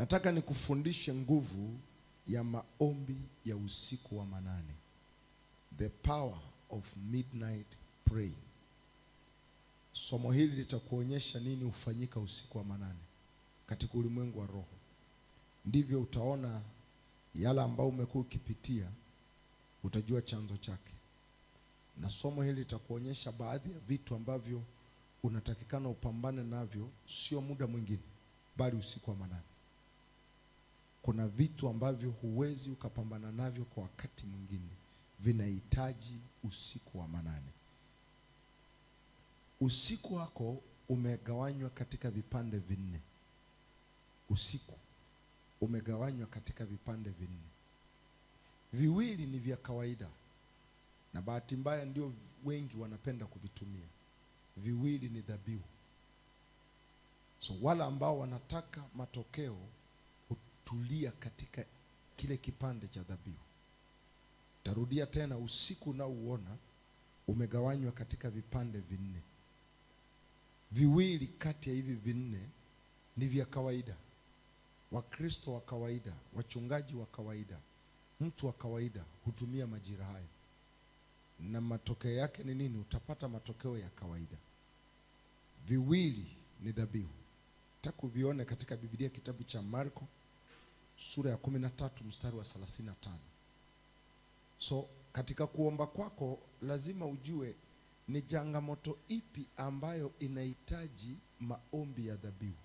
Nataka nikufundishe nguvu ya maombi ya usiku wa manane, the power of midnight praying. Somo hili litakuonyesha nini hufanyika usiku wa manane katika ulimwengu wa roho. Ndivyo utaona yale ambayo umekuwa ukipitia, utajua chanzo chake, na somo hili litakuonyesha baadhi ya vitu ambavyo unatakikana upambane navyo, sio muda mwingine, bali usiku wa manane. Kuna vitu ambavyo huwezi ukapambana navyo kwa wakati mwingine, vinahitaji usiku wa manane. Usiku wako umegawanywa katika vipande vinne. Usiku umegawanywa katika vipande vinne. Viwili ni vya kawaida, na bahati mbaya ndio wengi wanapenda kuvitumia. Viwili ni dhabihu. So wale ambao wanataka matokeo hutulia katika kile kipande cha dhabihu. Tarudia tena, usiku unaouona umegawanywa katika vipande vinne. Viwili kati ya hivi vinne ni vya kawaida. Wakristo wa kawaida, wachungaji wa kawaida, mtu wa kawaida hutumia majira hayo, na matokeo yake ni nini? Utapata matokeo ya kawaida. Viwili ni dhabihu. Nataka uvione katika Biblia, kitabu cha Marko sura ya kumi na tatu mstari wa thelathini na tano. So katika kuomba kwako lazima ujue ni changamoto ipi ambayo inahitaji maombi ya dhabihu.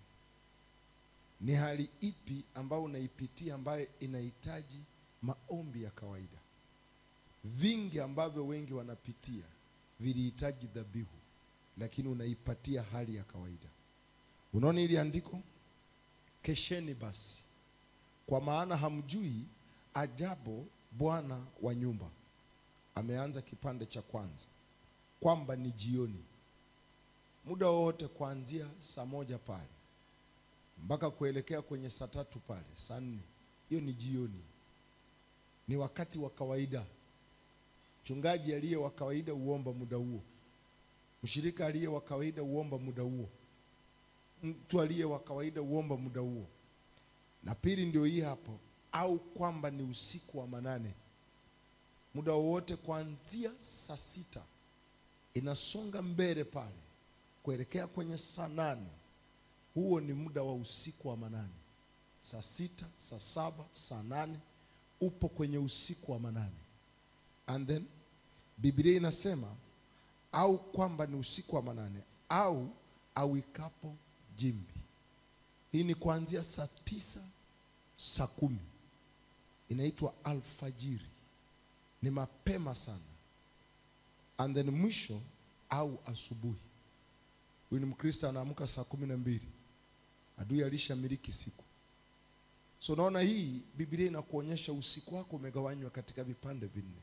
Ni hali ipi ambayo unaipitia ambayo inahitaji maombi ya kawaida. Vingi ambavyo wengi wanapitia vilihitaji dhabihu, lakini unaipatia hali ya kawaida. Unaona ili andiko, kesheni basi, kwa maana hamjui ajabu Bwana wa nyumba ameanza kipande cha kwanza kwamba ni jioni, muda wowote kuanzia saa moja pale mpaka kuelekea kwenye saa tatu pale saa nne, hiyo ni jioni, ni wakati wa kawaida. Mchungaji aliye wa kawaida huomba muda huo, mshirika aliye wa kawaida huomba muda huo, mtu aliye wa kawaida huomba muda huo. Na pili ndio hii hapo, au kwamba ni usiku wa manane, muda wowote kuanzia saa sita inasonga mbele pale kuelekea kwenye saa nane huo ni muda wa usiku wa manane. Saa sita, saa saba, saa nane upo kwenye usiku wa manane. And then Biblia inasema au kwamba ni usiku wa manane au awikapo jimbi. Hii ni kuanzia saa tisa, saa kumi, inaitwa alfajiri, ni mapema sana. And then mwisho au asubuhi. Huyu ni Mkristo anaamka saa kumi na mbili adui alishamiliki siku. So naona hii Biblia inakuonyesha usiku wako umegawanywa katika vipande vinne.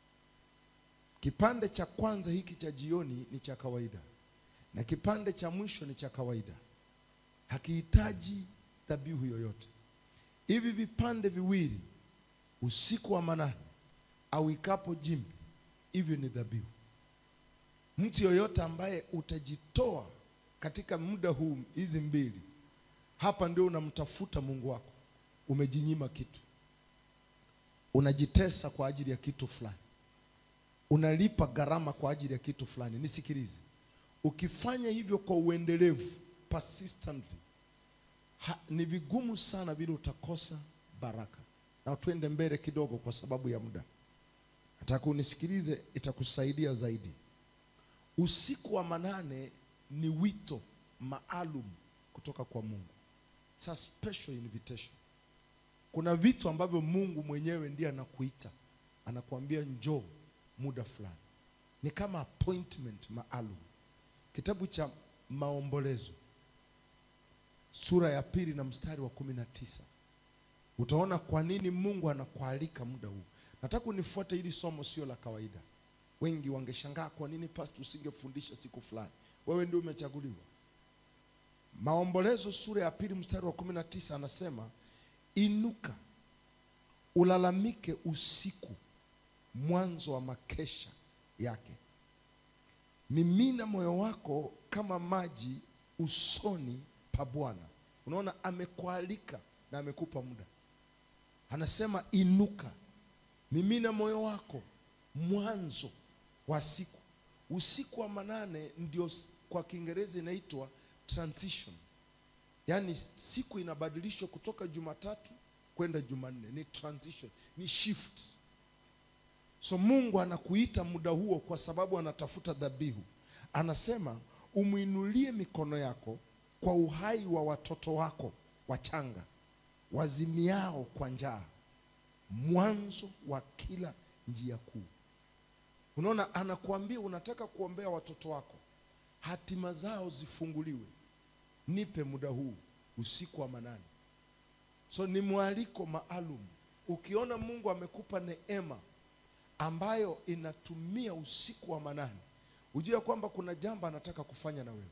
Kipande cha kwanza hiki cha jioni ni cha kawaida, na kipande cha mwisho ni cha kawaida, hakihitaji dhabihu yoyote. Hivi vipande viwili, usiku wa manane au ikapo jimbi, hivyo ni dhabihu. Mtu yoyote ambaye utajitoa katika muda huu, hizi mbili hapa, ndio unamtafuta Mungu wako. Umejinyima kitu, unajitesa kwa ajili ya kitu fulani, unalipa gharama kwa ajili ya kitu fulani. Nisikilize, ukifanya hivyo kwa uendelevu, persistently, ha, ni vigumu sana vile utakosa baraka. Na tuende mbele kidogo, kwa sababu ya muda, nataka unisikilize, itakusaidia zaidi. Usiku wa manane ni wito maalum kutoka kwa Mungu. It's a special invitation. Kuna vitu ambavyo Mungu mwenyewe ndiye anakuita, anakuambia njoo muda fulani, ni kama appointment maalum. Kitabu cha Maombolezo sura ya pili na mstari wa kumi na tisa utaona kwa nini Mungu anakualika muda huu. Nataka unifuate, hili somo sio la kawaida. Wengi wangeshangaa kwa nini pastor usingefundisha siku fulani. Wewe ndio umechaguliwa. Maombolezo sura ya pili mstari wa kumi na tisa anasema, inuka ulalamike usiku, mwanzo wa makesha yake, mimina moyo wako kama maji usoni pa Bwana. Unaona, amekualika na amekupa muda anasema inuka mimina moyo wako mwanzo wa siku usiku wa manane ndio s- kwa kiingereza inaitwa transition yaani siku inabadilishwa kutoka jumatatu kwenda jumanne ni transition ni shift so mungu anakuita muda huo kwa sababu anatafuta dhabihu anasema umwinulie mikono yako kwa uhai wa watoto wako wachanga wazimiao kwa njaa mwanzo wa kila njia kuu unaona anakuambia unataka kuombea watoto wako hatima zao zifunguliwe nipe muda huu usiku wa manane so ni mwaliko maalum ukiona mungu amekupa neema ambayo inatumia usiku wa manane ujue kwamba kuna jambo anataka kufanya na wewe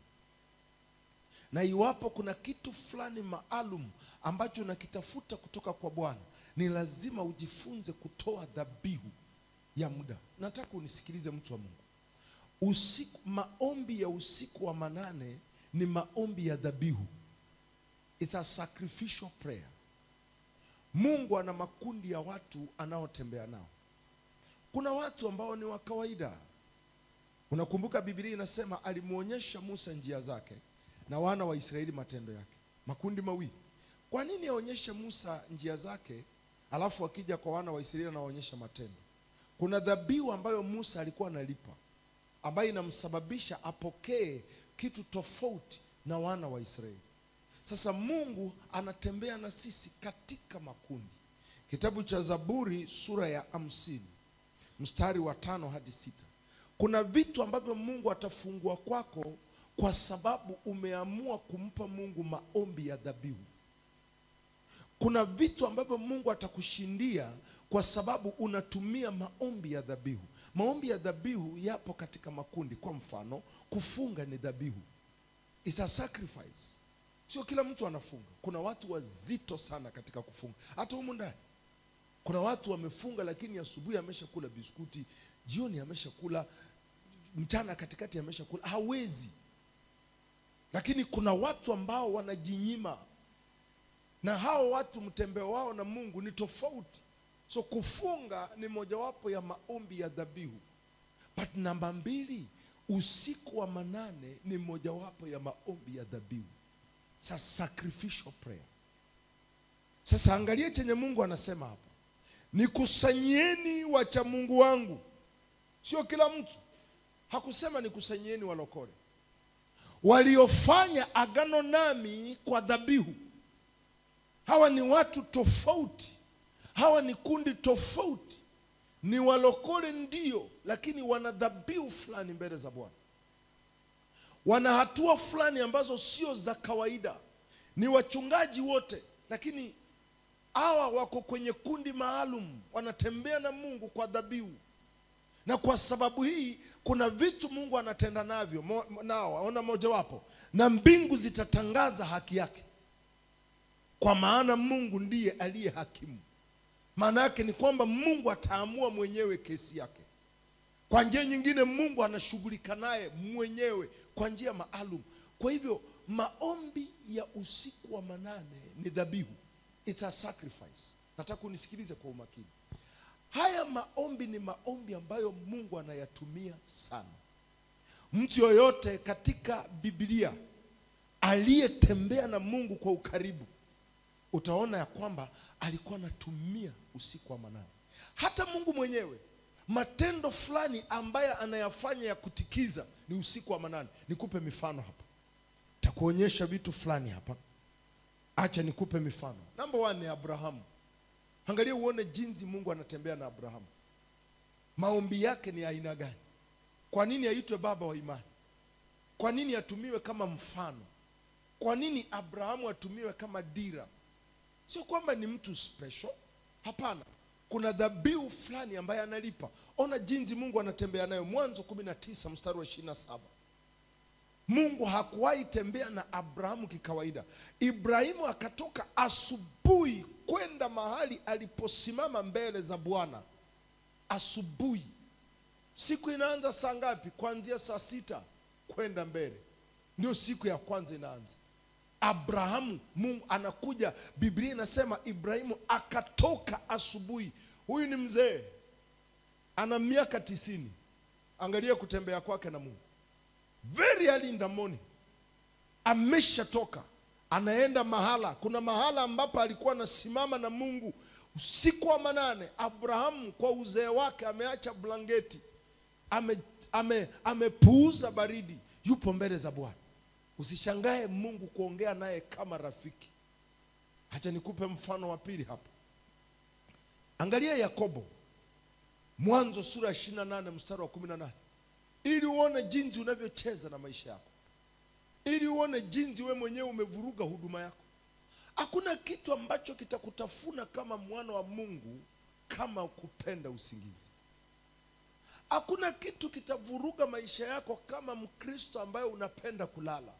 na iwapo kuna kitu fulani maalum ambacho unakitafuta kutoka kwa bwana ni lazima ujifunze kutoa dhabihu ya muda nataka unisikilize mtu wa mungu usiku maombi ya usiku wa manane ni maombi ya dhabihu It's a sacrificial prayer mungu ana makundi ya watu anaotembea nao kuna watu ambao ni wa kawaida unakumbuka biblia inasema alimwonyesha musa njia zake na wana wa israeli matendo yake makundi mawili kwa nini aonyeshe musa njia zake alafu akija kwa wana wa israeli anawaonyesha matendo kuna dhabihu ambayo musa alikuwa analipa ambayo inamsababisha apokee kitu tofauti na wana wa israeli sasa mungu anatembea na sisi katika makundi kitabu cha zaburi sura ya hamsini mstari wa tano hadi sita kuna vitu ambavyo mungu atafungua kwako kwa sababu umeamua kumpa mungu maombi ya dhabihu kuna vitu ambavyo mungu atakushindia kwa sababu unatumia maombi ya dhabihu maombi ya dhabihu yapo katika makundi kwa mfano kufunga ni dhabihu It's a sacrifice sio kila mtu anafunga kuna watu wazito sana katika kufunga hata humu ndani kuna watu wamefunga lakini asubuhi ameshakula biskuti jioni ameshakula mchana katikati ameshakula hawezi lakini kuna watu ambao wanajinyima na hao watu mtembeo wao na mungu ni tofauti so kufunga ni mojawapo ya maombi ya dhabihu but namba mbili usiku wa manane ni mojawapo ya maombi ya dhabihu sa sacrificial prayer sasa angalia chenye mungu anasema hapa nikusanyieni wacha mungu wangu sio kila mtu hakusema nikusanyieni walokole waliofanya agano nami kwa dhabihu hawa ni watu tofauti hawa ni kundi tofauti ni walokole ndio lakini wana dhabihu fulani mbele za bwana wana hatua fulani ambazo sio za kawaida ni wachungaji wote lakini hawa wako kwenye kundi maalum wanatembea na mungu kwa dhabihu na kwa sababu hii kuna vitu mungu anatenda navyo mo, nao ona mojawapo na mbingu zitatangaza haki yake kwa maana mungu ndiye aliye hakimu maana yake ni kwamba mungu ataamua mwenyewe kesi yake kwa njia nyingine mungu anashughulika naye mwenyewe kwa njia maalum kwa hivyo maombi ya usiku wa manane ni dhabihu It's a sacrifice nataka unisikilize kwa umakini haya maombi ni maombi ambayo mungu anayatumia sana mtu yoyote katika biblia aliyetembea na mungu kwa ukaribu utaona ya kwamba alikuwa anatumia usiku wa manane hata mungu mwenyewe matendo fulani ambayo anayafanya ya kutikiza ni usiku wa manane nikupe mifano hapa takuonyesha vitu fulani hapa acha nikupe mifano namba one ni abrahamu angalia uone jinsi mungu anatembea na abrahamu maombi yake ni aina gani kwa nini aitwe baba wa imani kwa nini atumiwe kama mfano kwa nini abrahamu atumiwe kama dira sio kwamba ni mtu special hapana kuna dhabihu fulani ambaye analipa ona jinsi mungu anatembea nayo mwanzo kumi na tisa mstari wa ishirini na saba mungu hakuwahi tembea na abrahamu kikawaida ibrahimu akatoka asubuhi kwenda mahali aliposimama mbele za bwana asubuhi siku inaanza saa ngapi kuanzia saa sita kwenda mbele ndio siku ya kwanza inaanza abrahamu mungu anakuja biblia inasema ibrahimu akatoka asubuhi huyu ni mzee ana miaka tisini angalia kutembea kwake na mungu very early in the morning ameshatoka anaenda mahala kuna mahala ambapo alikuwa anasimama na mungu usiku wa manane abrahamu kwa uzee wake ameacha blanketi ame, ame, amepuuza baridi yupo mbele za bwana usishangae mungu kuongea naye kama rafiki hacha nikupe mfano wa pili hapa angalia yakobo mwanzo sura ya 28 mstari wa 18 ili uone jinsi unavyocheza na maisha yako ili uone jinsi we mwenyewe umevuruga huduma yako hakuna kitu ambacho kitakutafuna kama mwana wa mungu kama kupenda usingizi hakuna kitu kitavuruga maisha yako kama mkristo ambaye unapenda kulala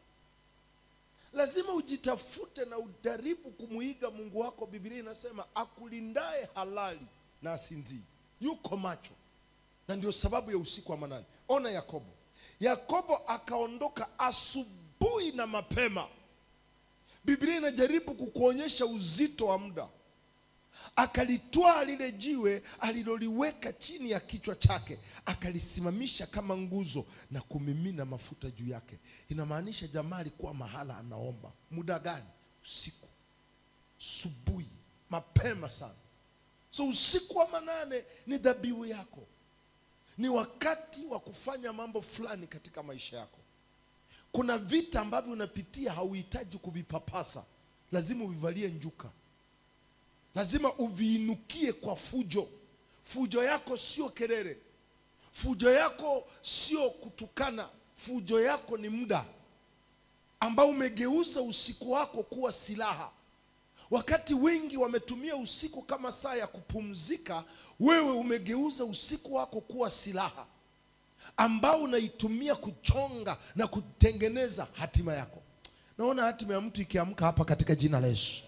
lazima ujitafute na ujaribu kumuiga mungu wako biblia inasema akulindaye halali na asinzii yuko macho na ndio sababu ya usiku wa manane ona yakobo yakobo akaondoka asubuhi na mapema biblia inajaribu kukuonyesha uzito wa muda akalitwaa lile jiwe aliloliweka chini ya kichwa chake akalisimamisha kama nguzo na kumimina mafuta juu yake inamaanisha jamaa alikuwa mahala anaomba muda gani usiku subuhi mapema sana so usiku wa manane ni dhabihu yako ni wakati wa kufanya mambo fulani katika maisha yako kuna vita ambavyo unapitia hauhitaji kuvipapasa lazima uvivalie njuka lazima uviinukie kwa fujo fujo yako sio kelele fujo yako sio kutukana fujo yako ni muda ambao umegeuza usiku wako kuwa silaha wakati wengi wametumia usiku kama saa ya kupumzika wewe umegeuza usiku wako kuwa silaha ambao unaitumia kuchonga na kutengeneza hatima yako naona hatima ya mtu ikiamka hapa katika jina la yesu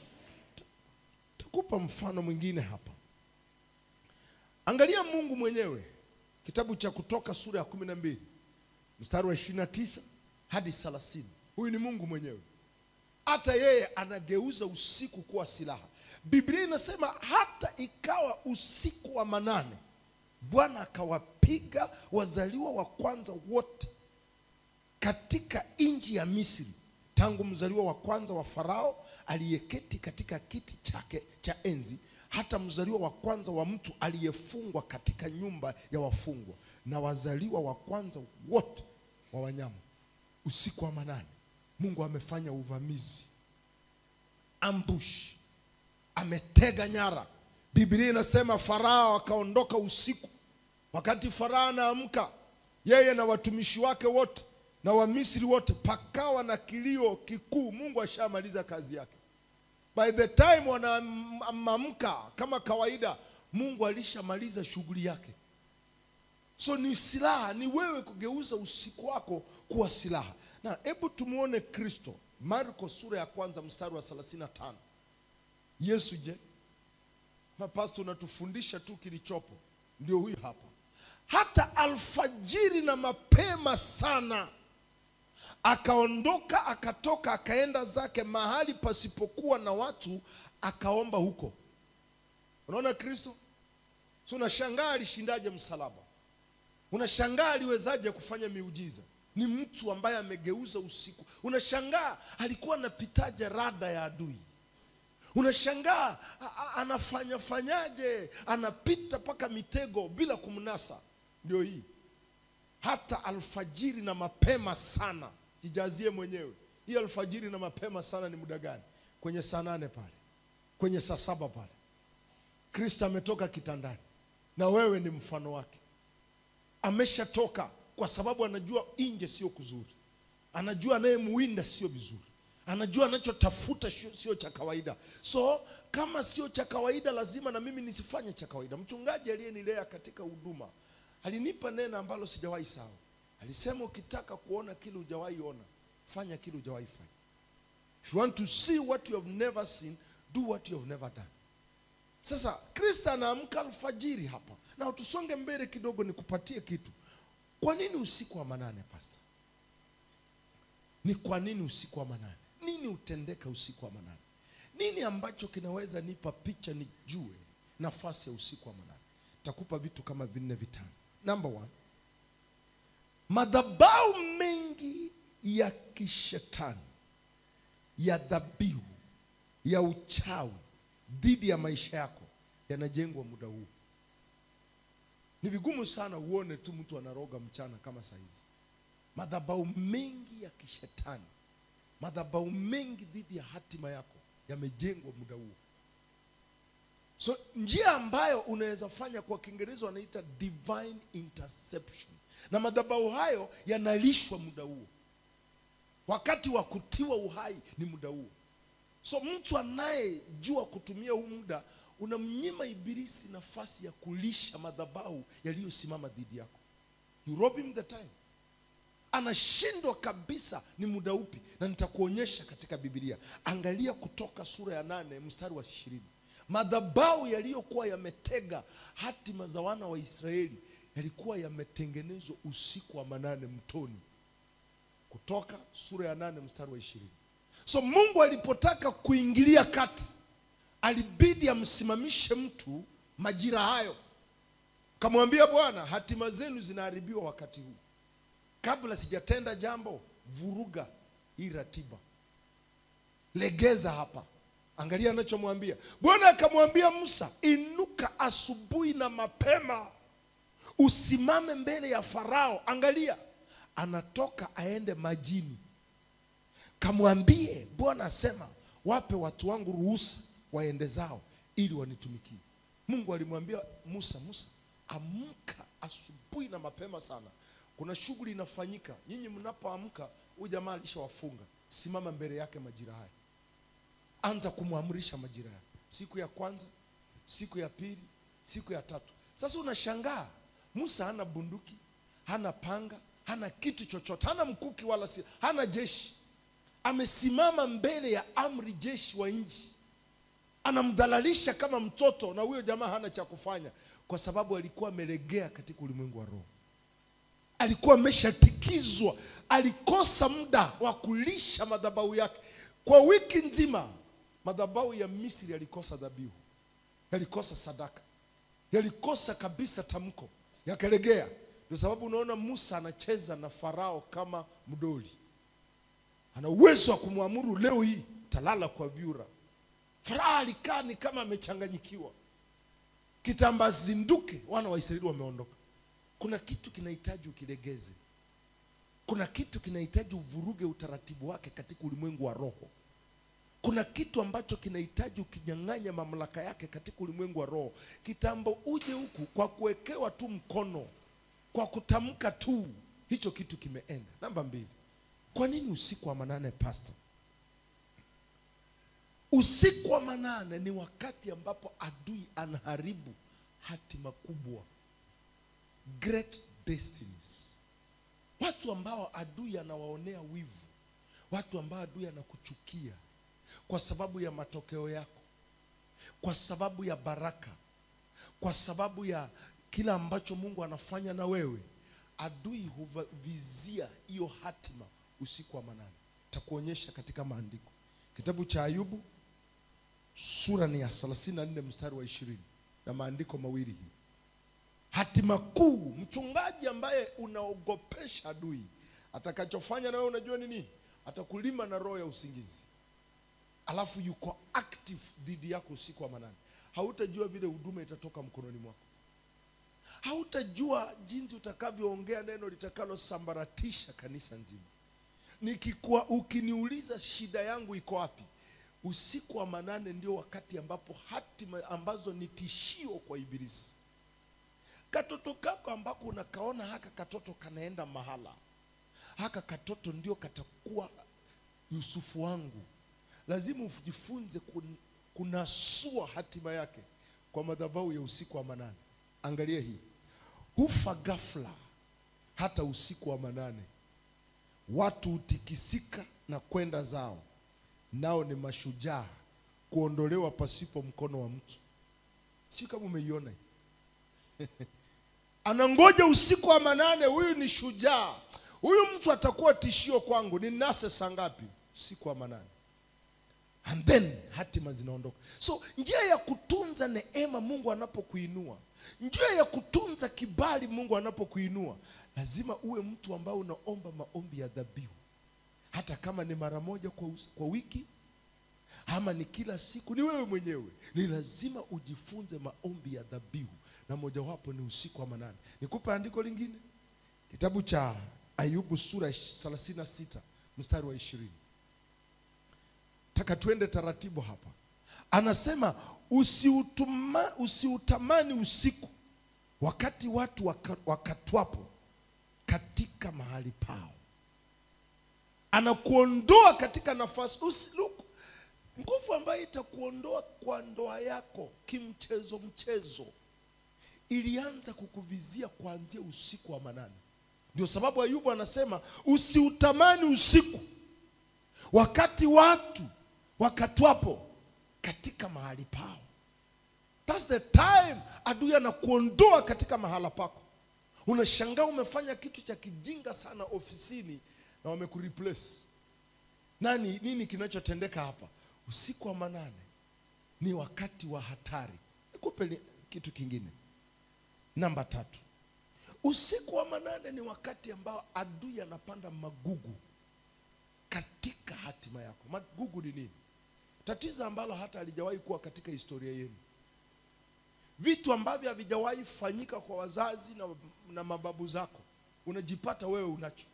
takupa mfano mwingine hapa angalia mungu mwenyewe kitabu cha kutoka sura ya kumi na mbili mstari wa ishirini na tisa hadi thelathini huyu ni mungu mwenyewe hata yeye anageuza usiku kuwa silaha biblia inasema hata ikawa usiku wa manane bwana akawapiga wazaliwa wa kwanza wote katika nchi ya misri tangu mzaliwa wa kwanza wa farao aliyeketi katika kiti chake cha enzi hata mzaliwa wa kwanza wa mtu aliyefungwa katika nyumba ya wafungwa na wazaliwa wa kwanza wote wa wanyama usiku wa manane mungu amefanya uvamizi ambush ametega nyara biblia inasema farao akaondoka usiku wakati farao anaamka yeye na watumishi wake wote na wamisri wote pakawa na kilio kikuu mungu ashamaliza kazi yake by the time wanaamka kama kawaida mungu alishamaliza shughuli yake so ni silaha ni wewe kugeuza usiku wako kuwa silaha na hebu tumuone kristo marko sura ya kwanza mstari wa 35 yesu je mapasto unatufundisha tu kilichopo ndio huyu hapa hata alfajiri na mapema sana akaondoka akatoka akaenda zake mahali pasipokuwa na watu akaomba huko unaona kristo so unashangaa alishindaje msalaba unashangaa aliwezaje kufanya miujiza ni mtu ambaye amegeuza usiku unashangaa alikuwa anapitaje rada ya adui unashangaa anafanya fanyaje anapita mpaka mitego bila kumnasa ndio hii hata alfajiri na mapema sana jijazie mwenyewe hii alfajiri na mapema sana ni muda gani kwenye saa nane pale kwenye saa saba pale kristo ametoka kitandani na wewe ni mfano wake ameshatoka kwa sababu anajua nje sio kuzuri anajua anayemuwinda sio vizuri anajua anachotafuta sio cha kawaida so kama sio cha kawaida lazima na mimi nisifanye cha kawaida mchungaji aliyenilea katika huduma alinipa neno ambalo sijawahi sawa alisema ukitaka kuona kile hujawahi ona fanya kile hujawahi fanya if you want to see what you have never seen do what you have never done sasa kristo anaamka alfajiri hapa na tusonge mbele kidogo nikupatie kitu kwa nini usiku wa manane pastor ni kwa nini usiku wa manane nini hutendeka usiku wa manane nini ambacho kinaweza nipa picha nijue nafasi ya usiku wa manane takupa vitu kama vinne vitano number one madhabau mengi ya kishetani ya dhabihu ya uchawi dhidi ya maisha yako yanajengwa muda huu ni vigumu sana uone tu mtu anaroga mchana kama saizi madhabau mengi ya kishetani madhabau mengi dhidi ya hatima yako yamejengwa muda huo so njia ambayo unaweza fanya kwa kiingereza wanaita divine interception na madhabau hayo yanalishwa muda huo wakati wa kutiwa uhai ni muda huo so mtu anayejua kutumia huu muda unamnyima ibilisi nafasi ya kulisha madhabau yaliyosimama dhidi yako you rob him the time anashindwa kabisa ni muda upi na nitakuonyesha katika bibilia angalia kutoka sura ya nane mstari wa ishirini madhabau yaliyokuwa yametega hatima za wana wa israeli yalikuwa yametengenezwa usiku wa manane mtoni kutoka sura ya nane mstari wa ishirini so mungu alipotaka kuingilia kati alibidi amsimamishe mtu majira hayo kamwambia bwana hatima zenu zinaharibiwa wakati huu kabla sijatenda jambo vuruga hii ratiba legeza hapa angalia anachomwambia bwana akamwambia musa inuka asubuhi na mapema usimame mbele ya farao angalia anatoka aende majini kamwambie bwana asema wape watu wangu ruhusa waende zao ili wanitumikie mungu alimwambia musa musa amka asubuhi na mapema sana kuna shughuli inafanyika nyinyi mnapoamka huyu jamaa alishawafunga simama mbele yake majira haya anza kumwamrisha majira haya siku ya kwanza siku ya pili siku ya tatu sasa unashangaa musa hana bunduki hana panga hana kitu chochote hana mkuki wala si, hana jeshi amesimama mbele ya amri jeshi wa nchi anamdhalalisha kama mtoto na huyo jamaa hana cha kufanya kwa sababu alikuwa amelegea katika ulimwengu wa roho alikuwa ameshatikizwa alikosa muda wa kulisha madhabahu yake kwa wiki nzima madhabahu ya misri yalikosa dhabihu yalikosa sadaka yalikosa kabisa tamko yakalegea ndio sababu unaona musa anacheza na farao kama mdoli ana uwezo wa kumwamuru leo hii talala kwa vyura farao alikaa ni kama amechanganyikiwa kitamba zinduke wana wa israeli wameondoka kuna kitu kinahitaji ukilegeze kuna kitu kinahitaji uvuruge utaratibu wake katika ulimwengu wa roho kuna kitu ambacho kinahitaji ukinyang'anya mamlaka yake katika ulimwengu wa roho kitambo uje huku kwa kuwekewa tu mkono kwa kutamka tu hicho kitu kimeenda namba mbili kwa nini usiku wa manane pasta usiku wa manane ni wakati ambapo adui anaharibu hatima kubwa great destinies watu ambao adui anawaonea wivu watu ambao adui anakuchukia kwa sababu ya matokeo yako kwa sababu ya baraka kwa sababu ya kila ambacho mungu anafanya na wewe adui huvizia hiyo hatima usiku wa manane takuonyesha katika maandiko kitabu cha ayubu sura ni ya 34 mstari wa ishirini na maandiko mawili hii hatima kuu mchungaji ambaye unaogopesha adui atakachofanya na wewe unajua ni nini atakulima na roho ya usingizi alafu yuko active dhidi yako usiku wa manane hautajua vile huduma itatoka mkononi mwako hautajua jinsi utakavyoongea neno litakalosambaratisha kanisa nzima nikikuwa ukiniuliza shida yangu iko wapi usiku wa manane ndio wakati ambapo hatima ambazo ni tishio kwa ibilisi katoto kako ambako unakaona haka katoto kanaenda mahala haka katoto ndio katakuwa yusufu wangu lazima ujifunze kun, kunasua hatima yake kwa madhabahu ya usiku wa manane angalia hii hufa ghafla hata usiku wa manane watu hutikisika na kwenda zao nao ni mashujaa kuondolewa pasipo mkono wa mtu sio kama umeiona hii anangoja usiku wa manane huyu ni shujaa huyu mtu atakuwa tishio kwangu ni nase saa ngapi usiku wa manane and then hatima zinaondoka so njia ya kutunza neema mungu anapokuinua njia ya kutunza kibali mungu anapokuinua lazima uwe mtu ambao unaomba maombi ya dhabihu hata kama ni mara moja kwa, us- kwa wiki ama ni kila siku ni wewe mwenyewe ni lazima ujifunze maombi ya dhabihu na mojawapo ni usiku wa manane nikupe andiko lingine kitabu cha ayubu sura 36 mstari wa ishirini taka tuende taratibu hapa anasema usiutuma, usiutamani usiku wakati watu waka, wakatwapo katika mahali pao anakuondoa katika nafasi usi, look, nguvu ambayo itakuondoa kwa ndoa yako kimchezo mchezo ilianza kukuvizia kuanzia usiku wa manane ndio sababu ayubu anasema usiutamani usiku wakati watu wakatwapo katika mahali pao That's the time adui anakuondoa katika mahala pako unashangaa umefanya kitu cha kijinga sana ofisini na wamekureplace nani nini kinachotendeka hapa usiku wa manane ni wakati wa hatari nikupe li- kitu kingine namba tatu usiku wa manane ni wakati ambao adui anapanda magugu katika hatima yako magugu ni nini tatizo ambalo hata halijawahi kuwa katika historia yenu vitu ambavyo havijawahi fanyika kwa wazazi na, na mababu zako unajipata wewe unacho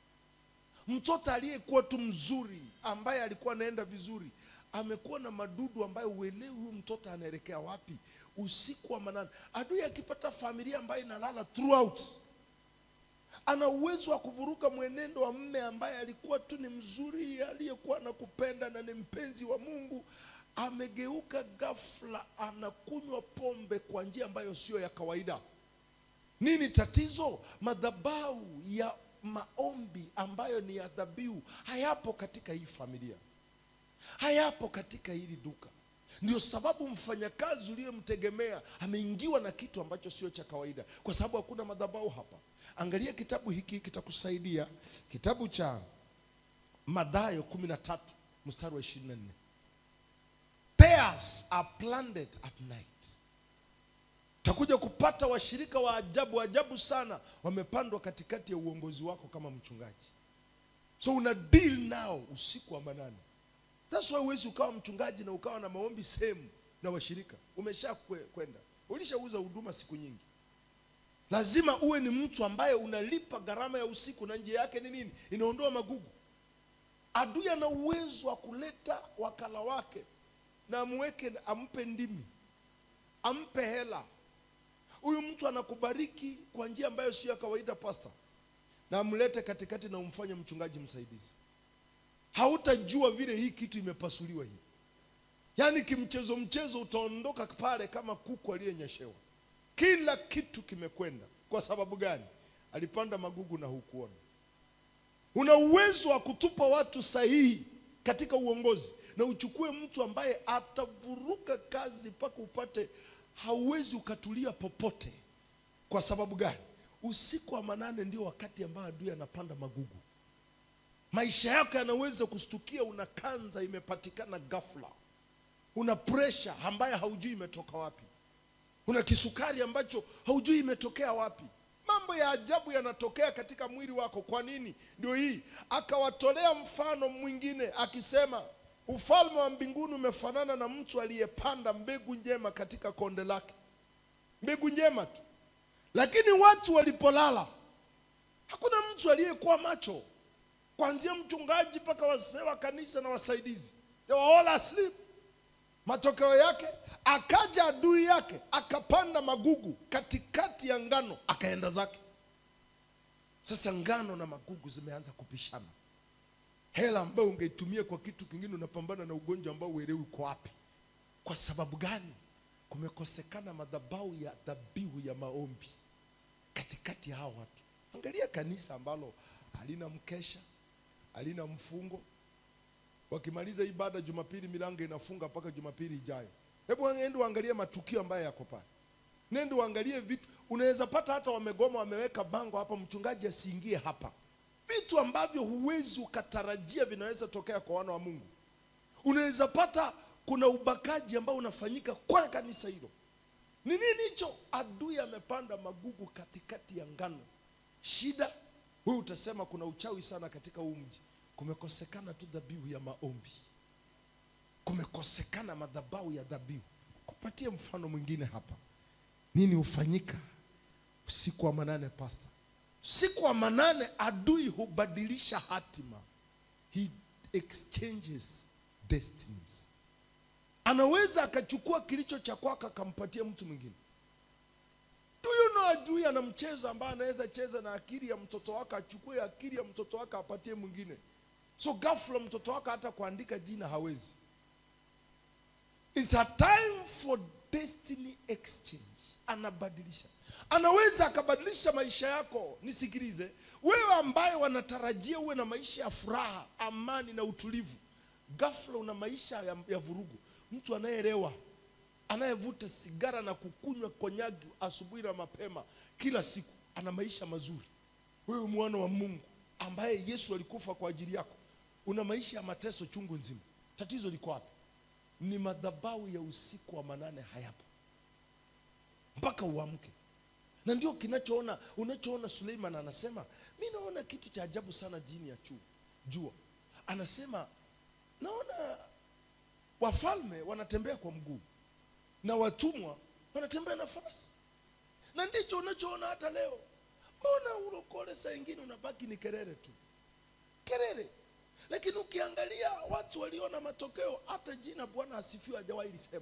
mtoto aliyekuwa tu mzuri ambaye alikuwa anaenda vizuri amekuwa na madudu ambayo uelewi huyu mtoto anaelekea wapi usiku wa manane adui akipata familia ambayo inalala throughout ana uwezo wa kuvuruga mwenendo wa mme ambaye alikuwa tu ni mzuri aliyekuwa anakupenda na ni mpenzi wa mungu amegeuka ghafla anakunywa pombe kwa njia ambayo sio ya kawaida nini tatizo madhabahu ya maombi ambayo ni ya dhabihu hayapo katika hii familia hayapo katika hili duka ndio sababu mfanyakazi uliyemtegemea ameingiwa na kitu ambacho sio cha kawaida kwa sababu hakuna madhabahu hapa angalia kitabu hiki kitakusaidia kitabu cha madhayo kumi na tatu mstari wa ishirini na nne Tares are planted at night utakuja kupata washirika wa ajabu ajabu sana wamepandwa katikati ya uongozi wako kama mchungaji so una deal nao usiku wa manane That's why huwezi ukawa mchungaji na ukawa na maombi sehemu na washirika umesha kwe- kwenda ulishauza huduma siku nyingi lazima uwe ni mtu ambaye unalipa gharama ya usiku na njia yake ni nini inaondoa magugu adui ana uwezo wa kuleta wakala wake na amweke ampe ndimi ampe hela huyu mtu anakubariki kwa njia ambayo sio ya kawaida pasta na amlete katikati na umfanye mchungaji msaidizi hautajua vile hii kitu imepasuliwa hii yaani kimchezo mchezo utaondoka pale kama kuku aliyenyeshewa kila kitu kimekwenda kwa sababu gani alipanda magugu na hukuona una uwezo wa kutupa watu sahihi katika uongozi na uchukue mtu ambaye atavuruga kazi mpaka upate hauwezi ukatulia popote kwa sababu gani usiku wa manane ndio wakati ambao adui anapanda magugu maisha yako yanaweza kustukia una kanza imepatikana ghafla una presha ambayo haujui imetoka wapi una kisukari ambacho haujui imetokea wapi mambo ya ajabu yanatokea katika mwili wako kwa nini ndio hii akawatolea mfano mwingine akisema ufalme wa mbinguni umefanana na mtu aliyepanda mbegu njema katika konde lake mbegu njema tu lakini watu walipolala hakuna mtu aliyekuwa macho kuanzia mchungaji mpaka wazee wa kanisa na wasaidizi they were all asleep matokeo yake akaja adui yake akapanda magugu katikati ya ngano akaenda zake sasa ngano na magugu zimeanza kupishana hela ambayo ungeitumia kwa kitu kingine unapambana na ugonjwa ambao uelewi uko wapi kwa sababu gani kumekosekana madhabahu ya dhabihu ya maombi katikati ya hao watu angalia kanisa ambalo halina mkesha halina mfungo wakimaliza ibada jumapili milango inafunga mpaka jumapili ijayo hebu ende uangalie matukio ambayo yako pale nende uangalie vitu unaweza pata hata wamegoma wameweka bango hapa mchungaji asiingie hapa vitu ambavyo huwezi ukatarajia vinaweza tokea kwa wana wa mungu unaweza pata kuna ubakaji ambao unafanyika kwa kanisa hilo ni nini hicho adui amepanda magugu katikati ya ngano shida wewe utasema kuna uchawi sana katika huu mji kumekosekana tu dhabihu ya maombi kumekosekana madhabahu ya dhabihu kupatie mfano mwingine hapa nini hufanyika usiku wa manane pasta usiku wa manane adui hubadilisha hatima he exchanges destinies anaweza akachukua kilicho cha kwako akampatia mtu mwingine do you know adui ana mchezo ambaye anaweza cheza na akili ya mtoto wako achukue akili ya mtoto wako apatie mwingine so ghafla mtoto wako hata kuandika jina hawezi It's a time for destiny exchange. Anabadilisha, anaweza akabadilisha maisha yako. Nisikilize wewe, ambaye wanatarajia uwe na maisha ya furaha, amani na utulivu, ghafla una maisha ya, ya vurugu. Mtu anayeelewa, anayevuta sigara na kukunywa konyagi asubuhi na mapema kila siku, ana maisha mazuri. Wewe mwana wa Mungu ambaye Yesu alikufa kwa ajili yako, una maisha ya mateso chungu nzima. Tatizo liko wapi? ni madhabahu ya usiku wa manane hayapo mpaka uamke na ndio kinachoona unachoona suleiman anasema mi naona kitu cha ajabu sana jini ya chu, jua anasema naona wafalme wanatembea kwa mguu na watumwa wanatembea na farasi na ndicho unachoona hata leo mbona ulokole saa ingine unabaki ni kelele tu kelele lakini ukiangalia watu waliona matokeo hata jina bwana asifiwe hajawahi lisema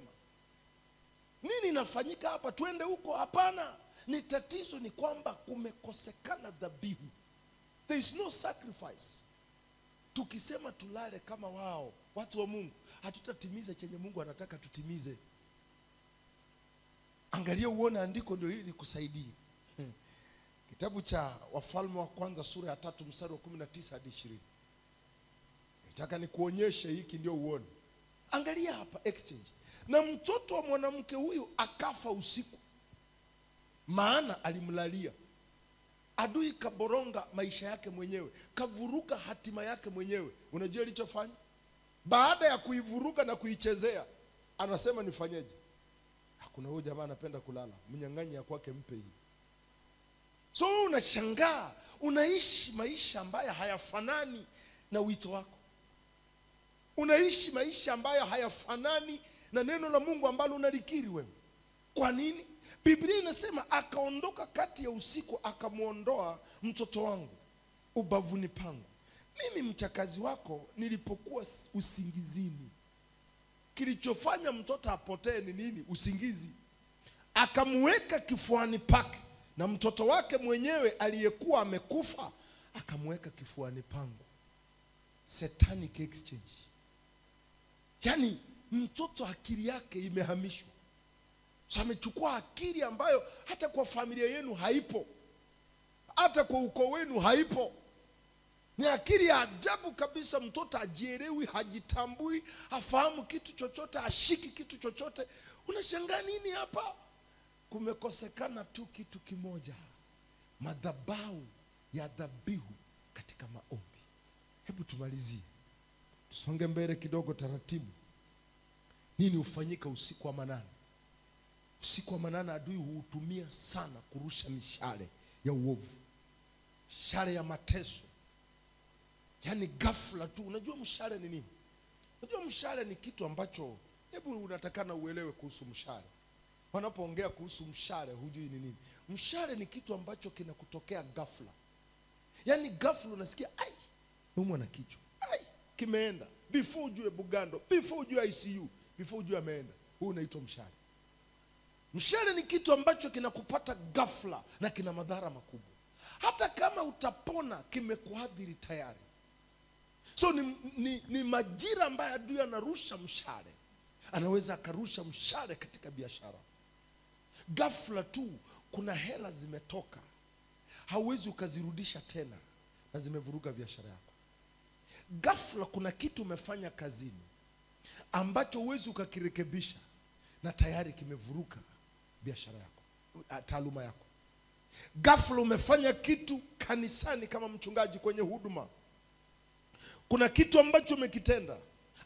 nini inafanyika hapa twende huko hapana ni tatizo ni kwamba kumekosekana dhabihu there is no sacrifice tukisema tulale kama wao watu wa mungu hatutatimiza chenye mungu anataka tutimize angalia uone andiko ndio hili likusaidie kitabu cha wafalme wa kwanza sura ya tatu mstari wa kumi na tisa hadi ishirini nataka nikuonyeshe hiki ndio uone angalia hapa exchange na mtoto wa mwanamke huyu akafa usiku maana alimlalia adui kaboronga maisha yake mwenyewe kavuruga hatima yake mwenyewe unajua ilichofanya baada ya kuivuruga na kuichezea anasema nifanyeje hakuna huyu jamaa anapenda kulala mnyang'anyi ya kwake mpe hii so wewe unashangaa unaishi maisha ambayo hayafanani na wito wako unaishi maisha ambayo hayafanani na neno la mungu ambalo unalikiri wewe kwa nini biblia inasema akaondoka kati ya usiku akamwondoa mtoto wangu ubavuni pangu mimi mchakazi wako nilipokuwa usingizini kilichofanya mtoto apotee ni nini usingizi akamweka kifuani pake na mtoto wake mwenyewe aliyekuwa amekufa akamweka kifuani pangu satanic exchange yaani mtoto akili yake imehamishwa so amechukua akili ambayo hata kwa familia yenu haipo hata kwa ukoo wenu haipo ni akili ya ajabu kabisa mtoto ajielewi hajitambui hafahamu kitu chochote hashiki kitu chochote unashangaa nini hapa kumekosekana tu kitu kimoja madhabau ya dhabihu katika maombi hebu tumalizie tusonge mbele kidogo taratibu nini hufanyika usiku wa manane usiku wa manane adui huutumia sana kurusha mishale ya uovu mishale ya mateso yaani ghafla tu unajua mshale ni nini unajua mshale ni kitu ambacho hebu unatakana uelewe kuhusu mshale wanapoongea kuhusu mshale hujui ni nini mshale ni kitu ambacho kinakutokea ghafla yaani ghafla unasikia ai naumwa na kichwa ai kimeenda before ujue bugando before ujue icu before ujue ameenda huu unaitwa mshale mshale ni kitu ambacho kinakupata ghafla na kina madhara makubwa hata kama utapona kimekuadhiri tayari so ni, ni, ni majira ambayo adui anarusha mshale anaweza akarusha mshale katika biashara ghafla tu kuna hela zimetoka hauwezi ukazirudisha tena na zimevuruga biashara yako ghafla kuna kitu umefanya kazini ambacho huwezi ukakirekebisha na tayari kimevuruka biashara yako ah, taaluma yako ghafla umefanya kitu kanisani kama mchungaji kwenye huduma kuna kitu ambacho umekitenda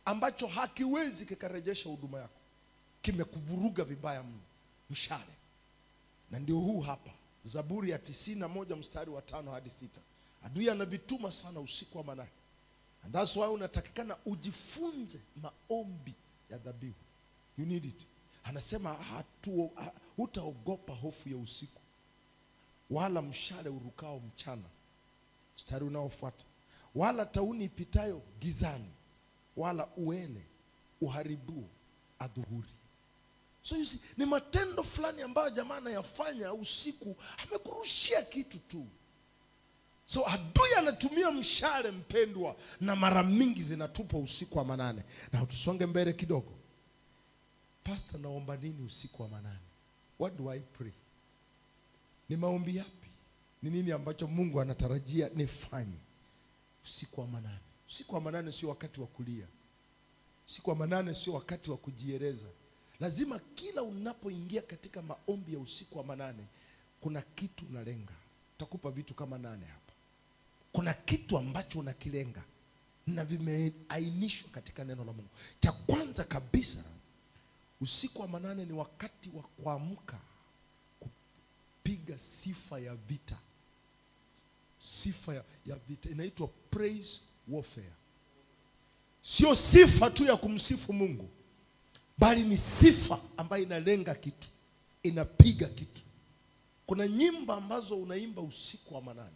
ambacho hakiwezi kikarejesha huduma yako kimekuvuruga vibaya mno mshale na ndio huu hapa zaburi ya tisini na moja mstari wa tano hadi sita adui anavituma sana usiku wa manane and that's why unatakikana ujifunze maombi ya dhabihu you need it anasema hatu, ha, hutaogopa hofu ya usiku wala mshale urukao mchana mstari unaofuata wala tauni ipitayo gizani wala uele uharibuo adhuhuri so you see, ni matendo fulani ambayo jamaa anayafanya usiku amekurushia kitu tu so adui anatumia mshale mpendwa na mara mingi zinatupwa usiku wa manane na tusonge mbele kidogo pasta naomba nini usiku wa manane what do i pray ni maombi yapi ni nini ambacho mungu anatarajia nifanye usiku wa manane usiku wa manane sio wakati wa kulia usiku wa manane sio wakati wa kujieleza lazima kila unapoingia katika maombi ya usiku wa manane kuna kitu unalenga takupa vitu kama nane hapa kuna kitu ambacho unakilenga na vimeainishwa katika neno la mungu cha kwanza kabisa usiku wa manane ni wakati wa kuamka kupiga sifa ya vita sifa ya, ya vita inaitwa praise warfare sio sifa tu ya kumsifu mungu bali ni sifa ambayo inalenga kitu inapiga kitu kuna nyimbo ambazo unaimba usiku wa manane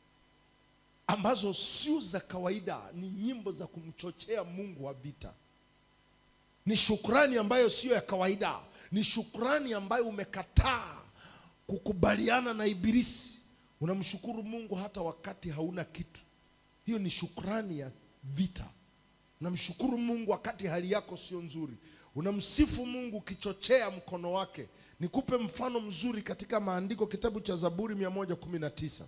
ambazo sio za kawaida ni nyimbo za kumchochea mungu wa vita ni shukrani ambayo siyo ya kawaida ni shukrani ambayo umekataa kukubaliana na ibilisi unamshukuru mungu hata wakati hauna kitu hiyo ni shukrani ya vita unamshukuru mungu wakati hali yako sio nzuri unamsifu mungu ukichochea mkono wake nikupe mfano mzuri katika maandiko kitabu cha zaburi 119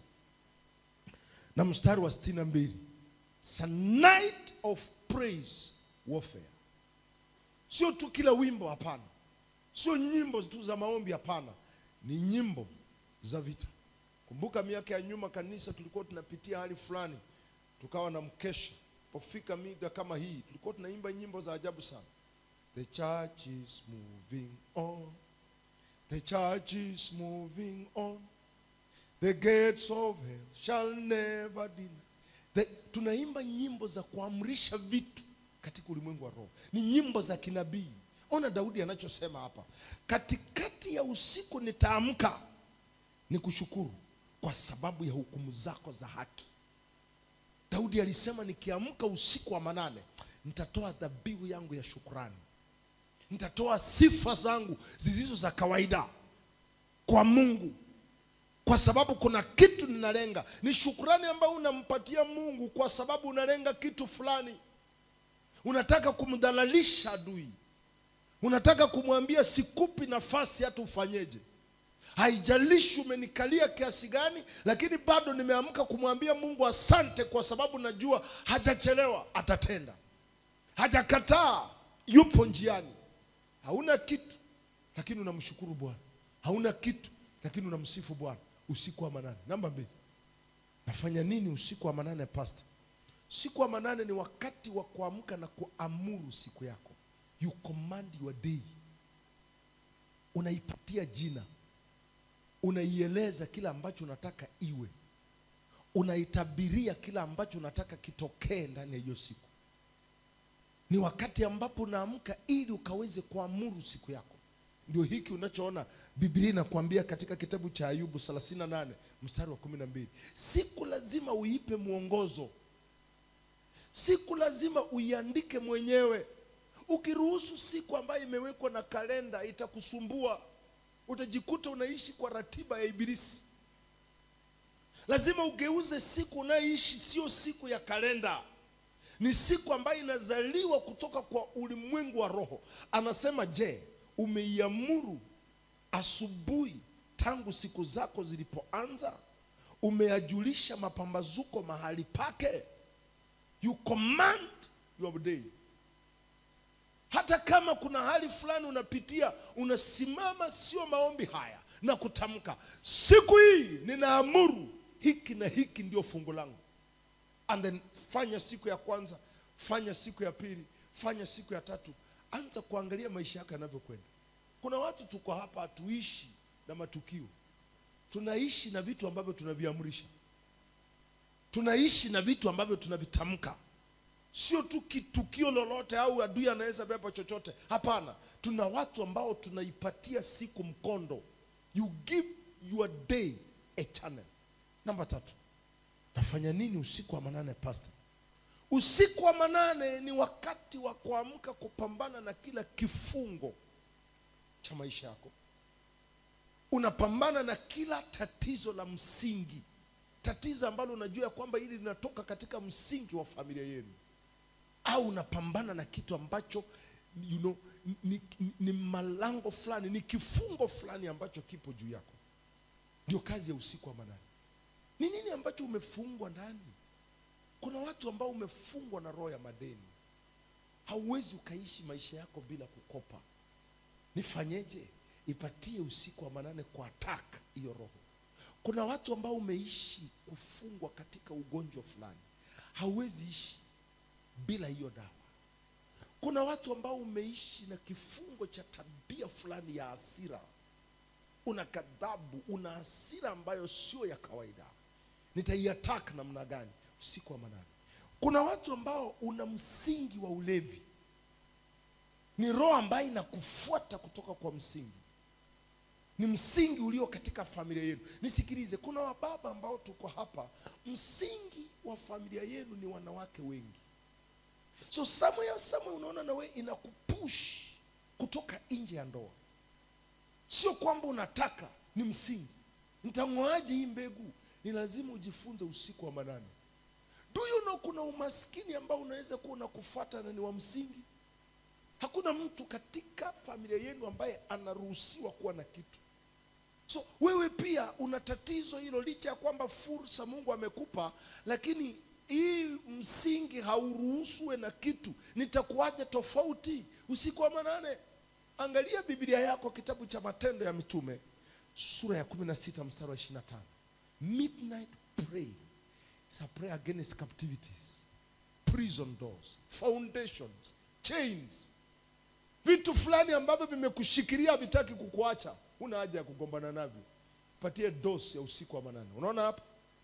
na mstari wa 62 It's a night of praise warfare sio tu kila wimbo hapana sio nyimbo tu za maombi hapana ni nyimbo za vita kumbuka miaka ya nyuma kanisa tulikuwa tunapitia hali fulani tukawa na mkesha pofika mida kama hii tulikuwa tunaimba nyimbo za ajabu sana the church is moving on the church is moving on the gates of hell shall never deny the, tunaimba nyimbo za kuamrisha vitu katika ulimwengu wa roho ni nyimbo za kinabii ona daudi anachosema hapa katikati ya usiku nitaamka ni kushukuru kwa sababu ya hukumu zako za haki daudi alisema nikiamka usiku wa manane nitatoa dhabihu yangu ya shukrani nitatoa sifa zangu zilizo za kawaida kwa mungu kwa sababu kuna kitu ninalenga ni shukrani ambayo unampatia mungu kwa sababu unalenga kitu fulani unataka kumdhalalisha adui unataka kumwambia sikupi nafasi hata ufanyeje haijalishi umenikalia kiasi gani lakini bado nimeamka kumwambia mungu asante kwa sababu najua hajachelewa atatenda hajakataa yupo njiani hauna kitu lakini unamshukuru bwana hauna kitu lakini unamsifu bwana usiku wa manane namba mbili nafanya nini usiku wa manane pasta usiku wa manane ni wakati wa kuamka na kuamuru siku yako you command your day unaipatia jina unaieleza kila ambacho unataka iwe unaitabiria kila ambacho unataka kitokee ndani ya hiyo siku ni wakati ambapo unaamka ili ukaweze kuamuru siku yako ndio hiki unachoona biblia inakuambia katika kitabu cha ayubu 38 mstari wa 12 siku lazima uipe mwongozo siku lazima uiandike mwenyewe ukiruhusu siku ambayo imewekwa na kalenda itakusumbua utajikuta unaishi kwa ratiba ya ibilisi lazima ugeuze siku unayoishi sio siku ya kalenda ni siku ambayo inazaliwa kutoka kwa ulimwengu wa roho anasema je umeiamuru asubuhi tangu siku zako zilipoanza umeyajulisha mapambazuko mahali pake you command your day hata kama kuna hali fulani unapitia unasimama sio maombi haya na kutamka siku hii ninaamuru hiki na hiki ndio fungu langu and then fanya siku ya kwanza fanya siku ya pili fanya siku ya tatu anza kuangalia maisha yako yanavyokwenda kuna watu tuko hapa hatuishi na matukio tunaishi na vitu ambavyo tunaviamrisha tunaishi na vitu ambavyo tunavitamka sio tu kitukio lolote au adui anaweza beba chochote hapana tuna watu ambao tunaipatia siku mkondo you give your day a channel namba tatu nafanya nini usiku wa manane pastor usiku wa manane ni wakati wa kuamka kupambana na kila kifungo cha maisha yako unapambana na kila tatizo la msingi tatizo ambalo unajua ya kwamba hili linatoka katika msingi wa familia yenu au unapambana na kitu ambacho you know, ni, ni, ni malango fulani ni kifungo fulani ambacho kipo juu yako ndio kazi ya usiku wa manane ni nini ambacho umefungwa ndani kuna watu ambao umefungwa na roho ya madeni hauwezi ukaishi maisha yako bila kukopa nifanyeje ipatie usiku wa manane kwa attack hiyo roho kuna watu ambao umeishi kufungwa katika ugonjwa fulani hauwezi ishi bila hiyo dawa kuna watu ambao umeishi na kifungo cha tabia fulani ya hasira una kadhabu una hasira ambayo sio ya kawaida nitaiatak namna gani usiku wa manane kuna watu ambao una msingi wa ulevi ni roho ambayo inakufuata kutoka kwa msingi ni msingi ulio katika familia yenu nisikilize kuna wababa ambao tuko hapa msingi wa familia yenu ni wanawake wengi so somewhere somewhere unaona nawe inakupush kutoka nje ya ndoa sio kwamba unataka ni msingi nitang'oaje hii mbegu ni lazima ujifunze usiku wa manane do you know kuna umaskini ambao unaweza kuwa unakufuata na ni wa msingi hakuna mtu katika familia yenu ambaye anaruhusiwa kuwa na kitu so wewe pia una tatizo hilo licha ya kwamba fursa mungu amekupa lakini hii msingi hauruhusuwe na kitu nitakuwaje tofauti usiku wa manane angalia biblia yako kitabu cha matendo ya mitume sura ya 16 mstari wa 25 midnight pray is a prayer against captivities prison doors foundations chains vitu fulani ambavyo vimekushikilia vitaki kukuacha huna haja ya kugombana navyo patie dos ya usiku wa manane unaona hapa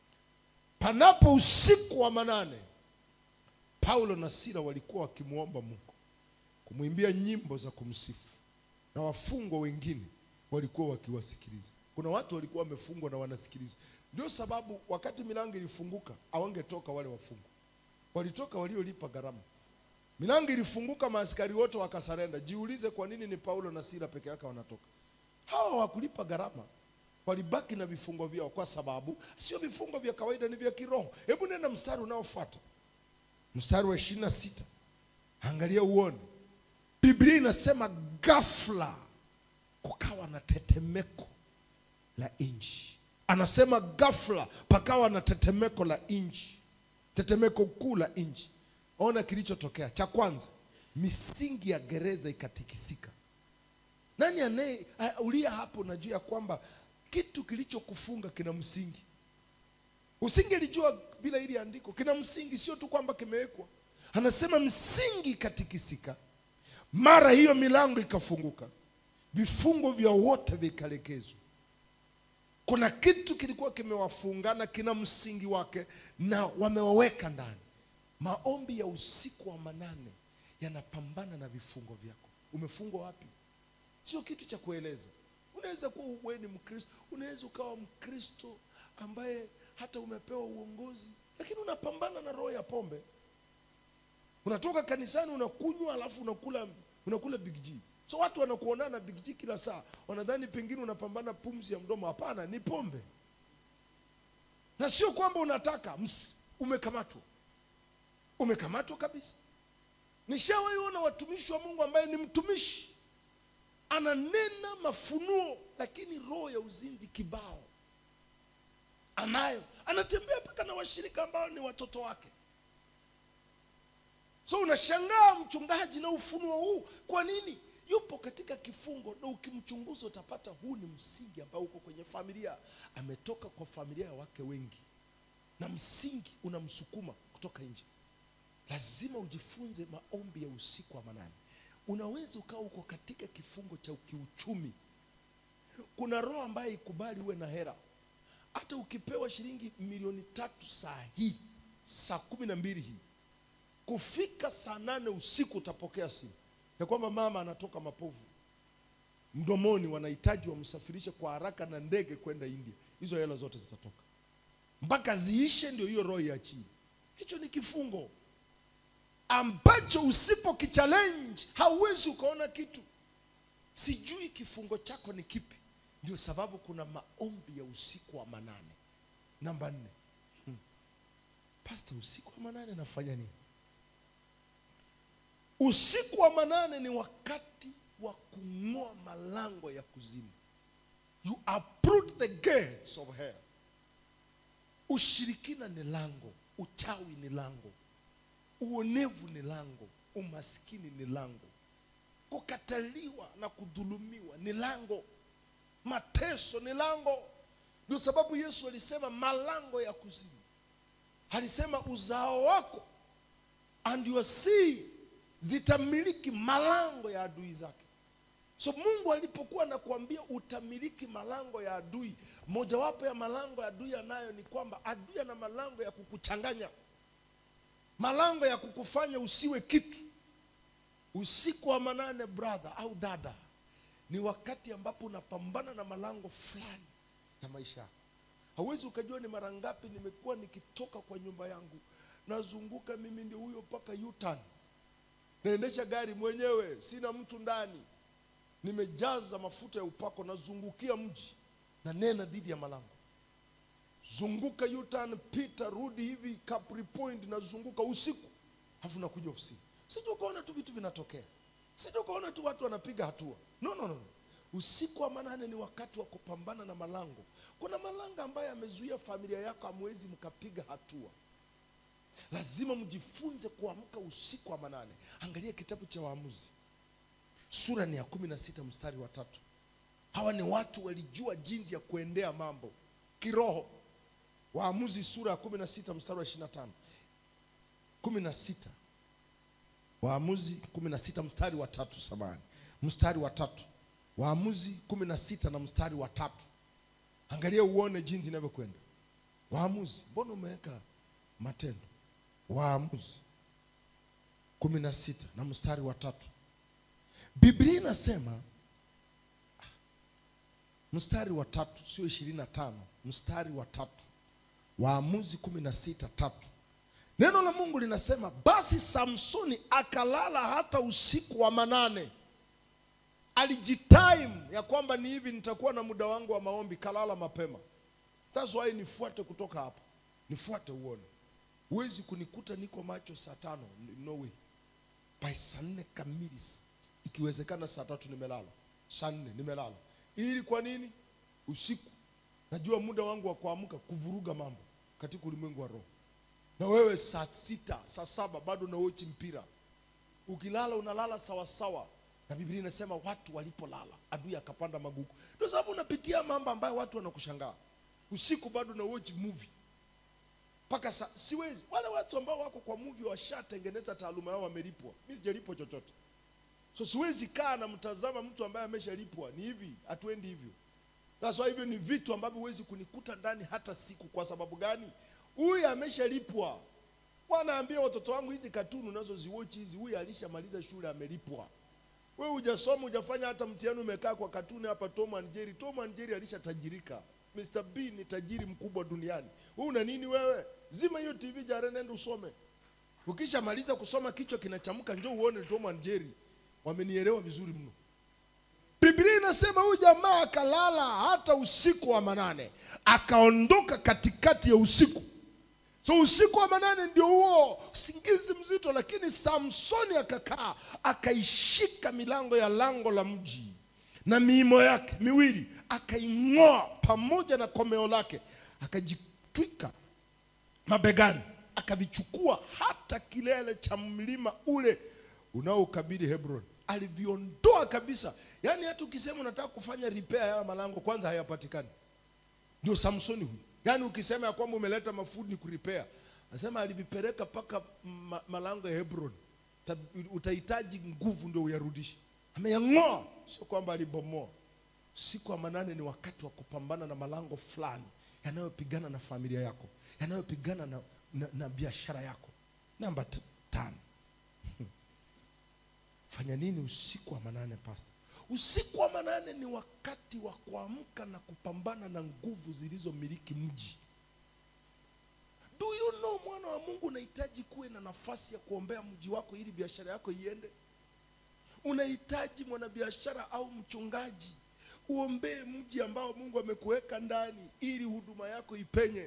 panapo usiku wa manane paulo na sila walikuwa wakimwomba mungu kumwimbia nyimbo za kumsifu na wafungwa wengine walikuwa wakiwasikiliza kuna watu walikuwa wamefungwa na wanasikiliza ndio sababu wakati milango ilifunguka awangetoka wale wafungwa walitoka waliolipa gharama milango ilifunguka maaskari wote wakasarenda jiulize kwa nini ni paulo na sila peke yake wanatoka hawa hawakulipa gharama walibaki na vifungo vyao kwa sababu sio vifungo vya kawaida ni vya kiroho hebu nenda mstari unaofuata mstari wa ishirini na sita angalia uone biblia inasema ghafla kukawa na tetemeko la nchi anasema ghafla pakawa na tetemeko la nchi tetemeko kuu la nchi ona kilichotokea cha kwanza misingi ya gereza ikatikisika nani anaye ulia hapo najua ya kwamba kitu kilichokufunga kina msingi usingelijua bila hili andiko kina msingi sio tu kwamba kimewekwa anasema msingi ikatikisika mara hiyo milango ikafunguka vifungo vya wote vikalekezwa kuna kitu kilikuwa kimewafungana kina msingi wake na wamewaweka ndani maombi ya usiku wa manane yanapambana na vifungo vyako umefungwa wapi sio kitu cha kueleza unaweza kuwa wewe ni mkristo unaweza ukawa mkristo ambaye hata umepewa uongozi lakini unapambana na roho ya pombe unatoka kanisani unakunywa alafu unakula unakula big G so watu wanakuonana na big G kila saa wanadhani pengine unapambana pumzi ya mdomo hapana ni pombe na sio kwamba unataka ms, umekamatwa umekamatwa kabisa nishawaiona watumishi wa mungu ambaye ni mtumishi ananena mafunuo lakini roho ya uzinzi kibao anayo anatembea mpaka na washirika ambao ni watoto wake so unashangaa mchungaji na ufunuo huu kwa nini yupo katika kifungo na ukimchunguza utapata huu ni msingi ambao uko kwenye familia ametoka kwa familia ya wake wengi na msingi unamsukuma kutoka nje lazima ujifunze maombi ya usiku wa manane unaweza ukawa uko katika kifungo cha kiuchumi kuna roho ambaye ikubali uwe na hera hata ukipewa shilingi milioni tatu saa hii saa kumi na mbili hii kufika saa nane usiku utapokea simu ya kwamba mama anatoka mapovu mdomoni wanahitaji wamsafirishe kwa haraka na ndege kwenda india hizo hela zote zitatoka mpaka ziishe ndio hiyo roho iachie hicho ni kifungo ambacho usipokichallenge hauwezi ukaona kitu sijui kifungo chako ni kipi ndio sababu kuna maombi ya usiku wa manane namba nne hmm. pasta usiku wa manane nafanya nini usiku wa manane ni wakati wa kung'oa malango ya kuzimu you uproot the gates of hell ushirikina ni lango uchawi ni lango uonevu ni lango umaskini ni lango kukataliwa na kudhulumiwa ni lango mateso ni lango ndio sababu yesu alisema malango ya kuzimu alisema uzao wako and your seed zitamiliki malango ya adui zake so mungu alipokuwa anakuambia utamiliki malango ya adui mojawapo ya malango ya adui anayo ni kwamba adui ana malango ya kukuchanganya malango ya kukufanya usiwe kitu usiku wa manane brother au dada ni wakati ambapo unapambana na malango fulani ya maisha yako hauwezi ukajua ni mara ngapi nimekuwa nikitoka kwa nyumba yangu nazunguka mimi ndio huyo mpaka yutan naendesha gari mwenyewe sina mtu ndani nimejaza mafuta ya upako nazungukia mji na nena dhidi ya malango zunguka yutan pita rudi hivi Capri point nazunguka usiku alafu nakuja ofisini sija ukaona tu vitu vinatokea sija ukaona tu watu wanapiga hatua no, no, no. usiku wa manane ni wakati wa kupambana na malango kuna malango ambayo yamezuia familia yako hamwezi mkapiga hatua lazima mjifunze kuamka usiku wa manane angalia kitabu cha waamuzi sura ni ya kumi na sita mstari wa tatu hawa ni watu walijua jinsi ya kuendea mambo kiroho waamuzi sura ya kumi na sita mstari wa ishiri na tano kumi na sita waamuzi kumi na sita mstari wa tatu samani mstari wa tatu waamuzi kumi na sita na mstari wa tatu angalia uone jinsi inavyokwenda waamuzi mbona umeweka matendo waamuzi kumi na sita na mstari wa tatu biblia inasema mstari wa tatu sio ishirini na tano mstari wa tatu waamuzi kumi na sita tatu neno la mungu linasema basi samsoni akalala hata usiku wa manane alijitime ya kwamba ni hivi nitakuwa na muda wangu wa maombi kalala mapema thats why nifuate kutoka hapa nifuate uone huwezi kunikuta niko macho saa tano no way by saa nne kamili ikiwezekana saa tatu nimelala saa nne nimelala ili kwa nini usiku najua muda wangu wa kuamka kuvuruga mambo katika ulimwengu wa roho na wewe saa sita saa saba bado unaochi mpira ukilala unalala sawasawa na biblia inasema watu walipolala adui akapanda magugu ndio sababu unapitia mambo ambayo watu wanakushangaa usiku bado unaochi movie mpaka sa, siwezi wale watu ambao wako kwa movie washatengeneza taaluma yao wamelipwa mi sijalipwa chochote so siwezi kaa na mtazama mtu ambaye ameshalipwa ni hivi hatuendi hivyo sasa hivyo ni vitu ambavyo huwezi kunikuta ndani hata siku kwa sababu gani huyu ameshalipwa wanaambia watoto wangu hizi katuni unazoziwochi hizi huyu alishamaliza shule amelipwa wewe hujasoma hujafanya hata mtihani umekaa kwa katuni hapa tom and jerry tom and jerry alishatajirika mr b ni tajiri mkubwa duniani wewe una nini wewe zima hiyo tv jare nenda usome ukishamaliza kusoma kichwa kinachamka njoo uone tom and jerry wamenielewa vizuri mno biblia inasema huyu jamaa akalala hata usiku wa manane akaondoka katikati ya usiku so usiku wa manane ndio huo usingizi mzito lakini samsoni akakaa akaishika milango ya lango la mji na miimo yake miwili akaing'oa pamoja na komeo lake akajitwika mabegani akavichukua hata kilele cha mlima ule unaoukabili hebron aliviondoa kabisa yaani hata ukisema unataka kufanya repair ya malango kwanza hayapatikani ndio samsoni huyu yaani ukisema ya kwamba umeleta mafudi ni kuripea Anasema alivipeleka mpaka ma, malango ya Hebron. Uta- Utahitaji nguvu ndio uyarudishe. Ameyang'oa, sio kwamba alibomoa. Siku ya manane ni wakati wa kupambana na malango fulani yanayopigana na familia yako, yanayopigana na, na, na biashara yako. Namba t- tano, fanya nini usiku wa manane pastor? Usiku wa manane ni wakati wa kuamka na kupambana na nguvu zilizomiliki mji. Do you know mwana wa Mungu unahitaji kuwe na nafasi ya kuombea mji wako ili biashara yako iende. Unahitaji mwanabiashara au mchungaji uombee mji ambao Mungu amekuweka ndani ili huduma yako ipenye.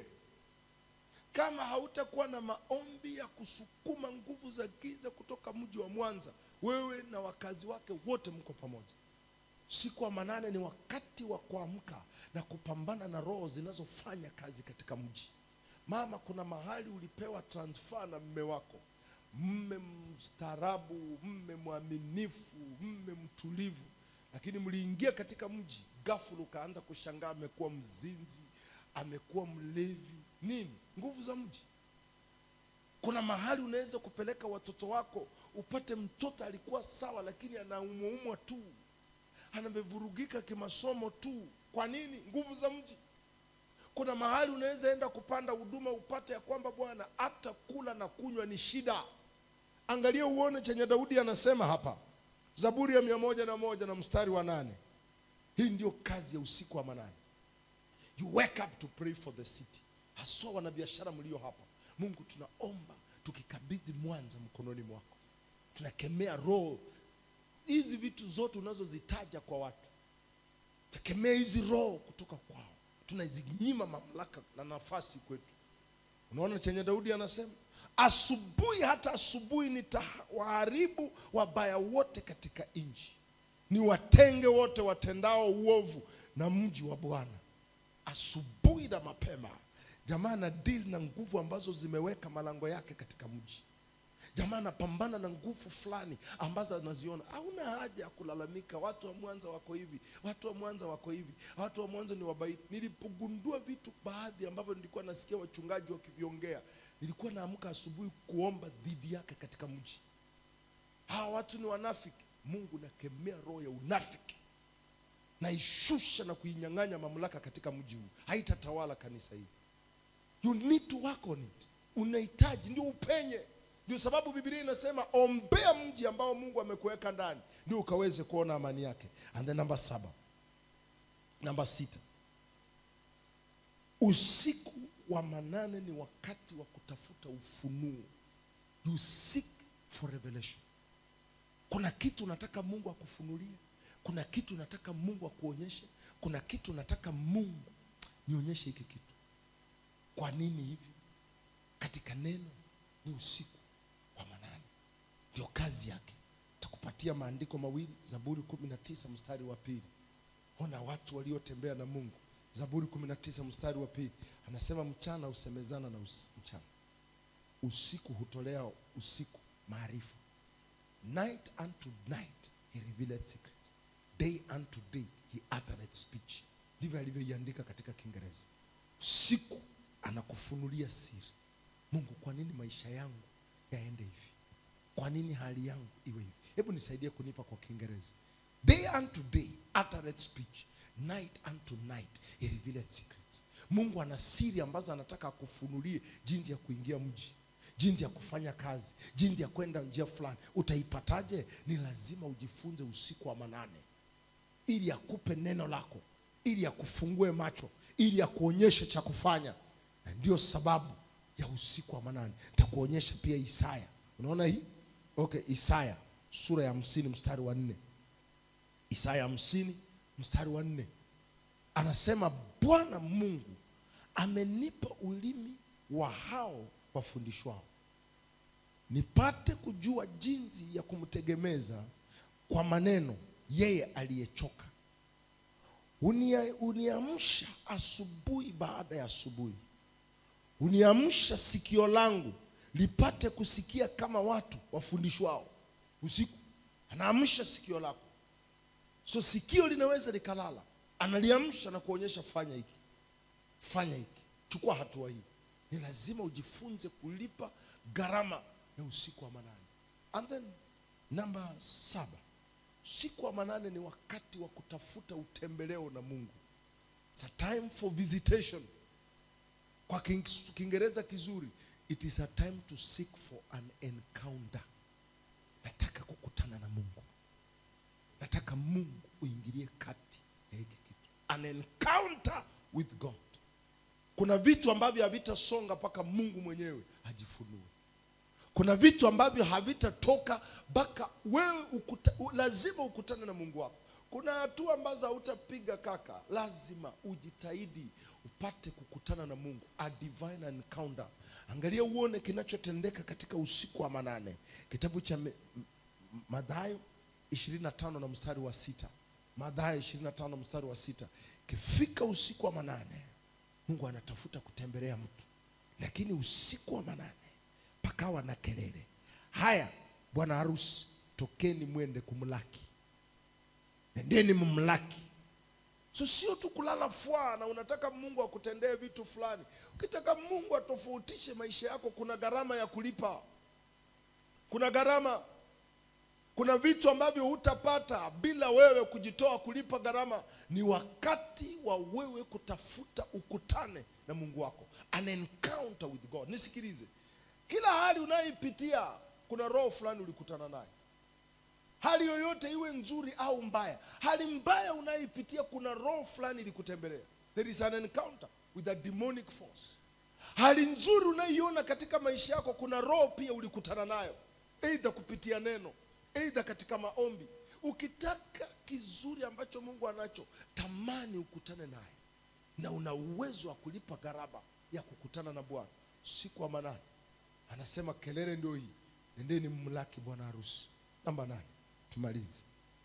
Kama hautakuwa na maombi ya kusukuma nguvu za giza kutoka mji wa Mwanza, wewe na wakazi wake wote mko pamoja. Siku wa manane ni wakati wa kuamka na kupambana na roho zinazofanya kazi katika mji. Mama, kuna mahali ulipewa transfer na mme wako, mme mstaarabu, mme mwaminifu, mme mtulivu, lakini mliingia katika mji, ghafula ukaanza kushangaa amekuwa mzinzi, amekuwa mlevi. Nini? Nguvu za mji. Kuna mahali unaweza kupeleka watoto wako upate mtoto alikuwa sawa, lakini anaumwaumwa tu, anamevurugika kimasomo tu. Kwa nini? Nguvu za mji. Kuna mahali unaweza enda kupanda huduma upate ya kwamba bwana, hata kula na kunywa ni shida. Angalia uone chenye Daudi anasema hapa, Zaburi ya mia moja na moja na mstari wa nane. Hii ndio kazi ya usiku wa manane. You wake up to pray for the city. Haswa wanabiashara mlio hapa, Mungu tunaomba tukikabidhi Mwanza mkononi mwako, tunakemea roho hizi vitu zote unazozitaja kwa watu, tunakemea hizi roho kutoka kwao, tunazinyima mamlaka na nafasi kwetu. Unaona chenye Daudi anasema, asubuhi hata asubuhi nitawaharibu wabaya wote katika nchi, niwatenge wote watendao uovu na mji wa Bwana. Asubuhi na mapema, jamaa na deal na nguvu ambazo zimeweka malango yake katika mji. Jamaa anapambana na nguvu fulani ambazo anaziona. Hauna haja ya kulalamika, watu wa Mwanza wako hivi, watu wa Mwanza wako hivi, watu wa Mwanza ni wabaiti. Nilipogundua vitu baadhi ambavyo nilikuwa nasikia wachungaji wakiviongea, nilikuwa naamka asubuhi kuomba dhidi yake katika mji. Hawa watu ni wanafiki. Mungu nakemea roho ya unafiki, naishusha na kuinyang'anya mamlaka katika mji huu, haitatawala kanisa hili. You need to work on it. Unahitaji ndio upenye. Ndio sababu Biblia inasema ombea mji ambao Mungu amekuweka ndani, ndio ukaweze kuona amani yake. And then namba saba, namba sita, usiku wa manane ni wakati wa kutafuta ufunuo. You seek for revelation. Kuna kitu unataka Mungu akufunulie, kuna kitu unataka Mungu akuonyeshe, kuna kitu unataka Mungu nionyeshe hiki kitu. Kwa nini hivi? Katika neno ni usiku wa manane, ndio kazi yake. Takupatia maandiko mawili, Zaburi kumi na tisa mstari wa pili. Ona watu waliotembea na Mungu. Zaburi kumi na tisa mstari wa pili anasema, mchana husemezana na us mchana, usiku hutolea usiku maarifa. Night unto night he revealeth secrets, day unto day he uttereth speech. Ndivyo alivyoiandika katika Kiingereza. Usiku anakufunulia siri. Mungu, kwa nini maisha yangu yaende hivi? Kwa nini hali yangu iwe hivi? Hebu nisaidie kunipa kwa Kiingereza. Day unto day uttereth speech, night unto night he revealeth secrets. Mungu ana siri ambazo anataka akufunulie, jinsi ya kuingia mji, jinsi ya kufanya kazi, jinsi ya kwenda njia fulani. Utaipataje? Ni lazima ujifunze usiku wa manane, ili akupe neno lako, ili akufungue macho, ili akuonyeshe cha kufanya. Na ndio sababu ya usiku wa manane. Nitakuonyesha pia Isaya. Unaona hii? Okay, Isaya sura ya hamsini mstari wa nne. Isaya hamsini mstari wa nne anasema, Bwana Mungu amenipa ulimi wa hao wafundishwao, nipate kujua jinsi ya kumtegemeza kwa maneno yeye aliyechoka. Unia- Uniamsha asubuhi baada ya asubuhi, uniamsha sikio langu lipate kusikia kama watu wafundishwao. Usiku anaamsha sikio lako, so sikio linaweza likalala, analiamsha na kuonyesha, fanya hiki, fanya hiki, chukua hatua hii. ni lazima ujifunze kulipa gharama ya usiku wa manane and then namba saba usiku wa manane ni wakati wa kutafuta utembeleo na mungu It's a time for visitation kwa King- kiingereza kizuri it is a time to seek for an encounter nataka kukutana na mungu nataka mungu uingilie kati ya hiki kitu an encounter with god kuna vitu ambavyo havitasonga mpaka mungu mwenyewe ajifunue kuna vitu ambavyo havitatoka mpaka wewe ukuta, u, lazima ukutane na mungu wako kuna hatua ambazo hautapiga kaka lazima ujitahidi upate kukutana na mungu a divine encounter angalia uone kinachotendeka katika usiku wa manane kitabu cha Me- M- M- madhayo 25 na mstari wa sita madhayo 25 mstari wa sita ikifika usiku wa manane mungu anatafuta kutembelea mtu lakini usiku wa manane pakawa na kelele haya bwana harusi tokeni mwende kumlaki nendeni mumlaki so sio tu kulala fwa na unataka mungu akutendee vitu fulani ukitaka mungu atofautishe maisha yako kuna gharama ya kulipa kuna gharama kuna vitu ambavyo hutapata bila wewe kujitoa kulipa gharama ni wakati wa wewe kutafuta ukutane na mungu wako an encounter with god nisikilize kila hali unayoipitia kuna roho fulani ulikutana naye hali yoyote iwe nzuri au mbaya hali mbaya unayoipitia kuna roho fulani ilikutembelea there is an encounter with a demonic force hali nzuri unayoiona katika maisha yako kuna roho pia ulikutana nayo eidha kupitia neno eidha katika maombi ukitaka kizuri ambacho mungu anacho tamani ukutane naye na una uwezo wa kulipa gharama ya kukutana na bwana siku wa manane anasema kelele ndio hii nendeni mmlaki bwana harusi namba nane tumalize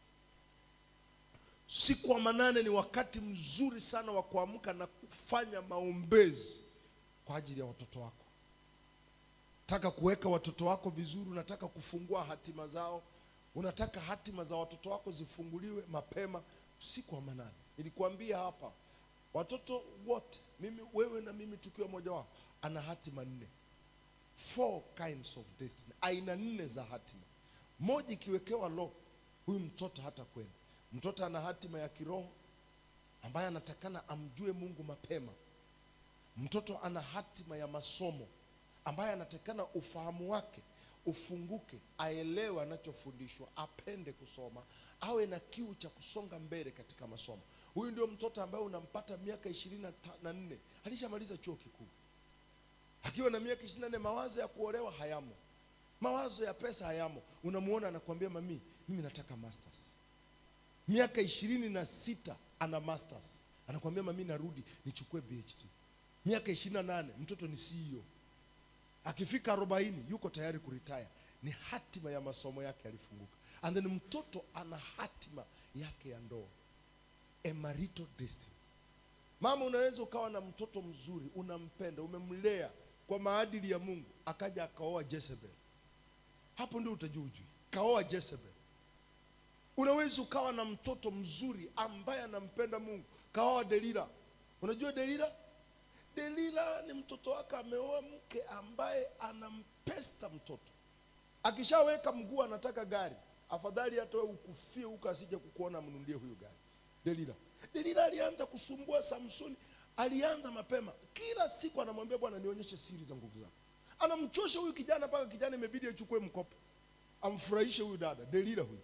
siku wa manane ni wakati mzuri sana wa kuamka na kufanya maombezi kwa ajili ya watoto wako taka kuweka watoto wako vizuri unataka kufungua hatima zao unataka hatima za watoto wako zifunguliwe mapema usiku wa manane nilikuambia hapa watoto wote mimi wewe na mimi tukiwa moja wao ana hatima nne four kinds of destiny aina nne za hatima moja ikiwekewa lo huyu mtoto hata kwenda mtoto ana hatima ya kiroho ambaye anatakana amjue mungu mapema mtoto ana hatima ya masomo ambaye anatakana ufahamu wake ufunguke aelewe anachofundishwa apende kusoma awe na kiu cha kusonga mbele katika masomo huyu ndio mtoto ambaye unampata miaka ishirini na ta- na nne alishamaliza chuo kikuu akiwa na miaka ishirini na nne mawazo ya kuolewa hayamo mawazo ya pesa hayamo unamuona anakuambia mami mimi nataka masters miaka ishirini na sita ana masters anakuambia mami narudi nichukue phd miaka ishirini na nane mtoto ni ceo akifika arobaini yuko tayari kuritaya ni hatima ya masomo yake yalifunguka and then mtoto ana hatima yake ya ndoa a marital destiny mama unaweza ukawa na mtoto mzuri unampenda umemlea kwa maadili ya mungu akaja akaoa jezebel hapo ndio utajua ujui kaoa jezebel unaweza ukawa na mtoto mzuri ambaye anampenda mungu kaoa delila unajua delila delila ni mtoto wake ameoa mke ambaye anampesta mtoto akishaweka mguu anataka gari afadhali hata wewe ukufie huko asije kukuona amnunulie huyu gari delila delila alianza kusumbua samsoni alianza mapema kila siku anamwambia bwana nionyeshe siri za nguvu zako anamchosha huyu kijana mpaka kijana imebidi achukue mkopo amfurahishe huyu dada delila huyu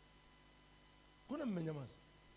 kuna mmenyamaza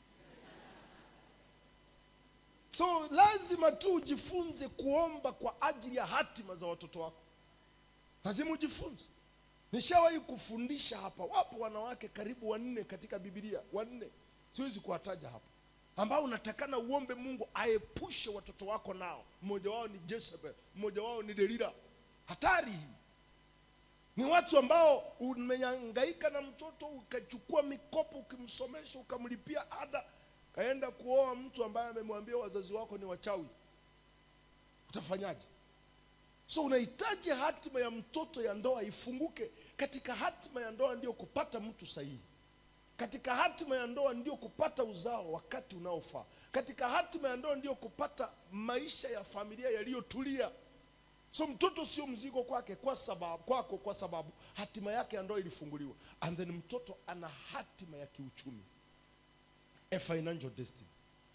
so lazima tu ujifunze kuomba kwa ajili ya hatima za watoto wako lazima ujifunze nishawahi kufundisha hapa wapo wanawake karibu wanne katika bibilia wanne siwezi kuwataja hapa ambao unatakana uombe mungu aepushe watoto wako nao mmoja wao ni jezebel mmoja wao ni delila hatari hii ni watu ambao umehangaika na mtoto ukachukua mikopo ukimsomesha ukamlipia ada kaenda kuoa mtu ambaye amemwambia wazazi wako ni wachawi utafanyaje so unahitaji hatima ya mtoto ya ndoa ifunguke katika hatima ya ndoa ndio kupata mtu sahihi katika hatima ya ndoa ndio kupata uzao wakati unaofaa katika hatima ya ndoa ndio kupata maisha ya familia yaliyotulia so mtoto sio mzigo kwake kwa sababu kwako kwa sababu hatima yake ya ndoa ilifunguliwa and then mtoto ana hatima ya kiuchumi a financial destiny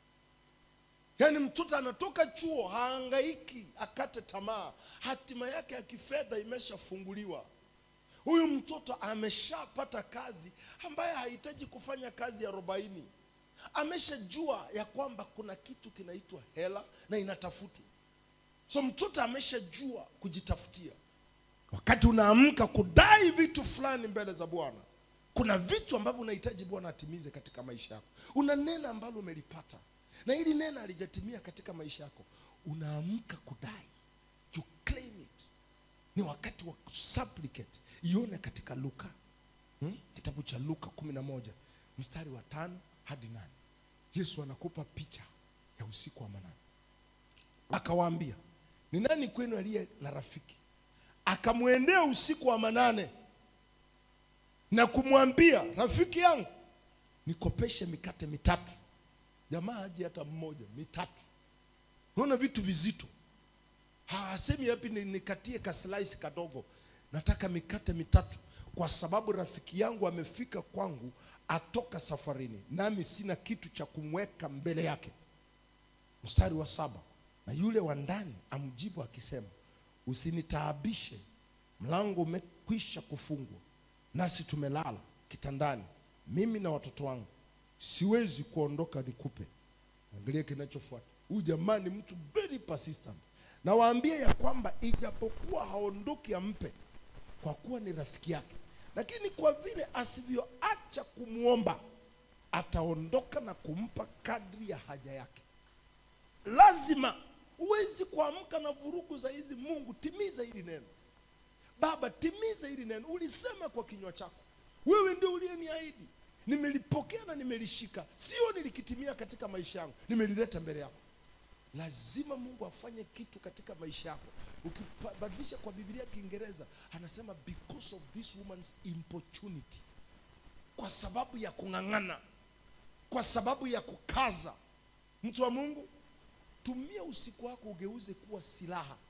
yaani mtoto anatoka chuo haangaiki akate tamaa hatima yake ya kifedha imeshafunguliwa huyu mtoto ameshapata kazi ambaye hahitaji kufanya kazi ya arobaini ameshajua ya kwamba kuna kitu kinaitwa hela na inatafutwa so mtoto ameshajua kujitafutia wakati unaamka kudai vitu fulani mbele za bwana kuna vitu ambavyo unahitaji bwana atimize katika maisha yako una neno ambalo umelipata na hili neno halijatimia katika maisha yako unaamka kudai you claim it ni wakati wa supplicate ione katika luka hmm? kitabu cha luka kumi na moja mstari wa tano hadi nane yesu anakupa picha ya usiku wa manane akawaambia ni nani kwenu aliye na rafiki akamwendea usiku wa manane na kumwambia rafiki yangu nikopeshe mikate mitatu jamaa haji hata mmoja mitatu unaona vitu vizito hasemi hapi ni- nikatie kaslaisi kadogo nataka mikate mitatu kwa sababu rafiki yangu amefika kwangu atoka safarini nami sina kitu cha kumweka mbele yake mstari wa saba na yule wa ndani amjibu akisema usinitaabishe mlango umekwisha kufungwa nasi tumelala kitandani mimi na watoto wangu siwezi kuondoka nikupe angalia kinachofuata huyu jamaa ni mtu very persistent na waambie ya kwamba ijapokuwa haondoki ampe kwa kuwa ni rafiki yake lakini kwa vile asivyoacha kumwomba ataondoka na kumpa kadri ya haja yake lazima huwezi kuamka na vurugu za hizi mungu timiza hili neno baba timiza hili neno ulisema kwa kinywa chako wewe ndio uliyeniahidi nimelipokea na nimelishika sio nilikitimia katika maisha yangu nimelileta mbele yako lazima mungu afanye kitu katika maisha yako ukibadilisha kwa biblia ya kiingereza anasema because of this woman's importunity kwa sababu ya kung'ang'ana kwa sababu ya kukaza mtu wa mungu tumia usiku wako ugeuze kuwa silaha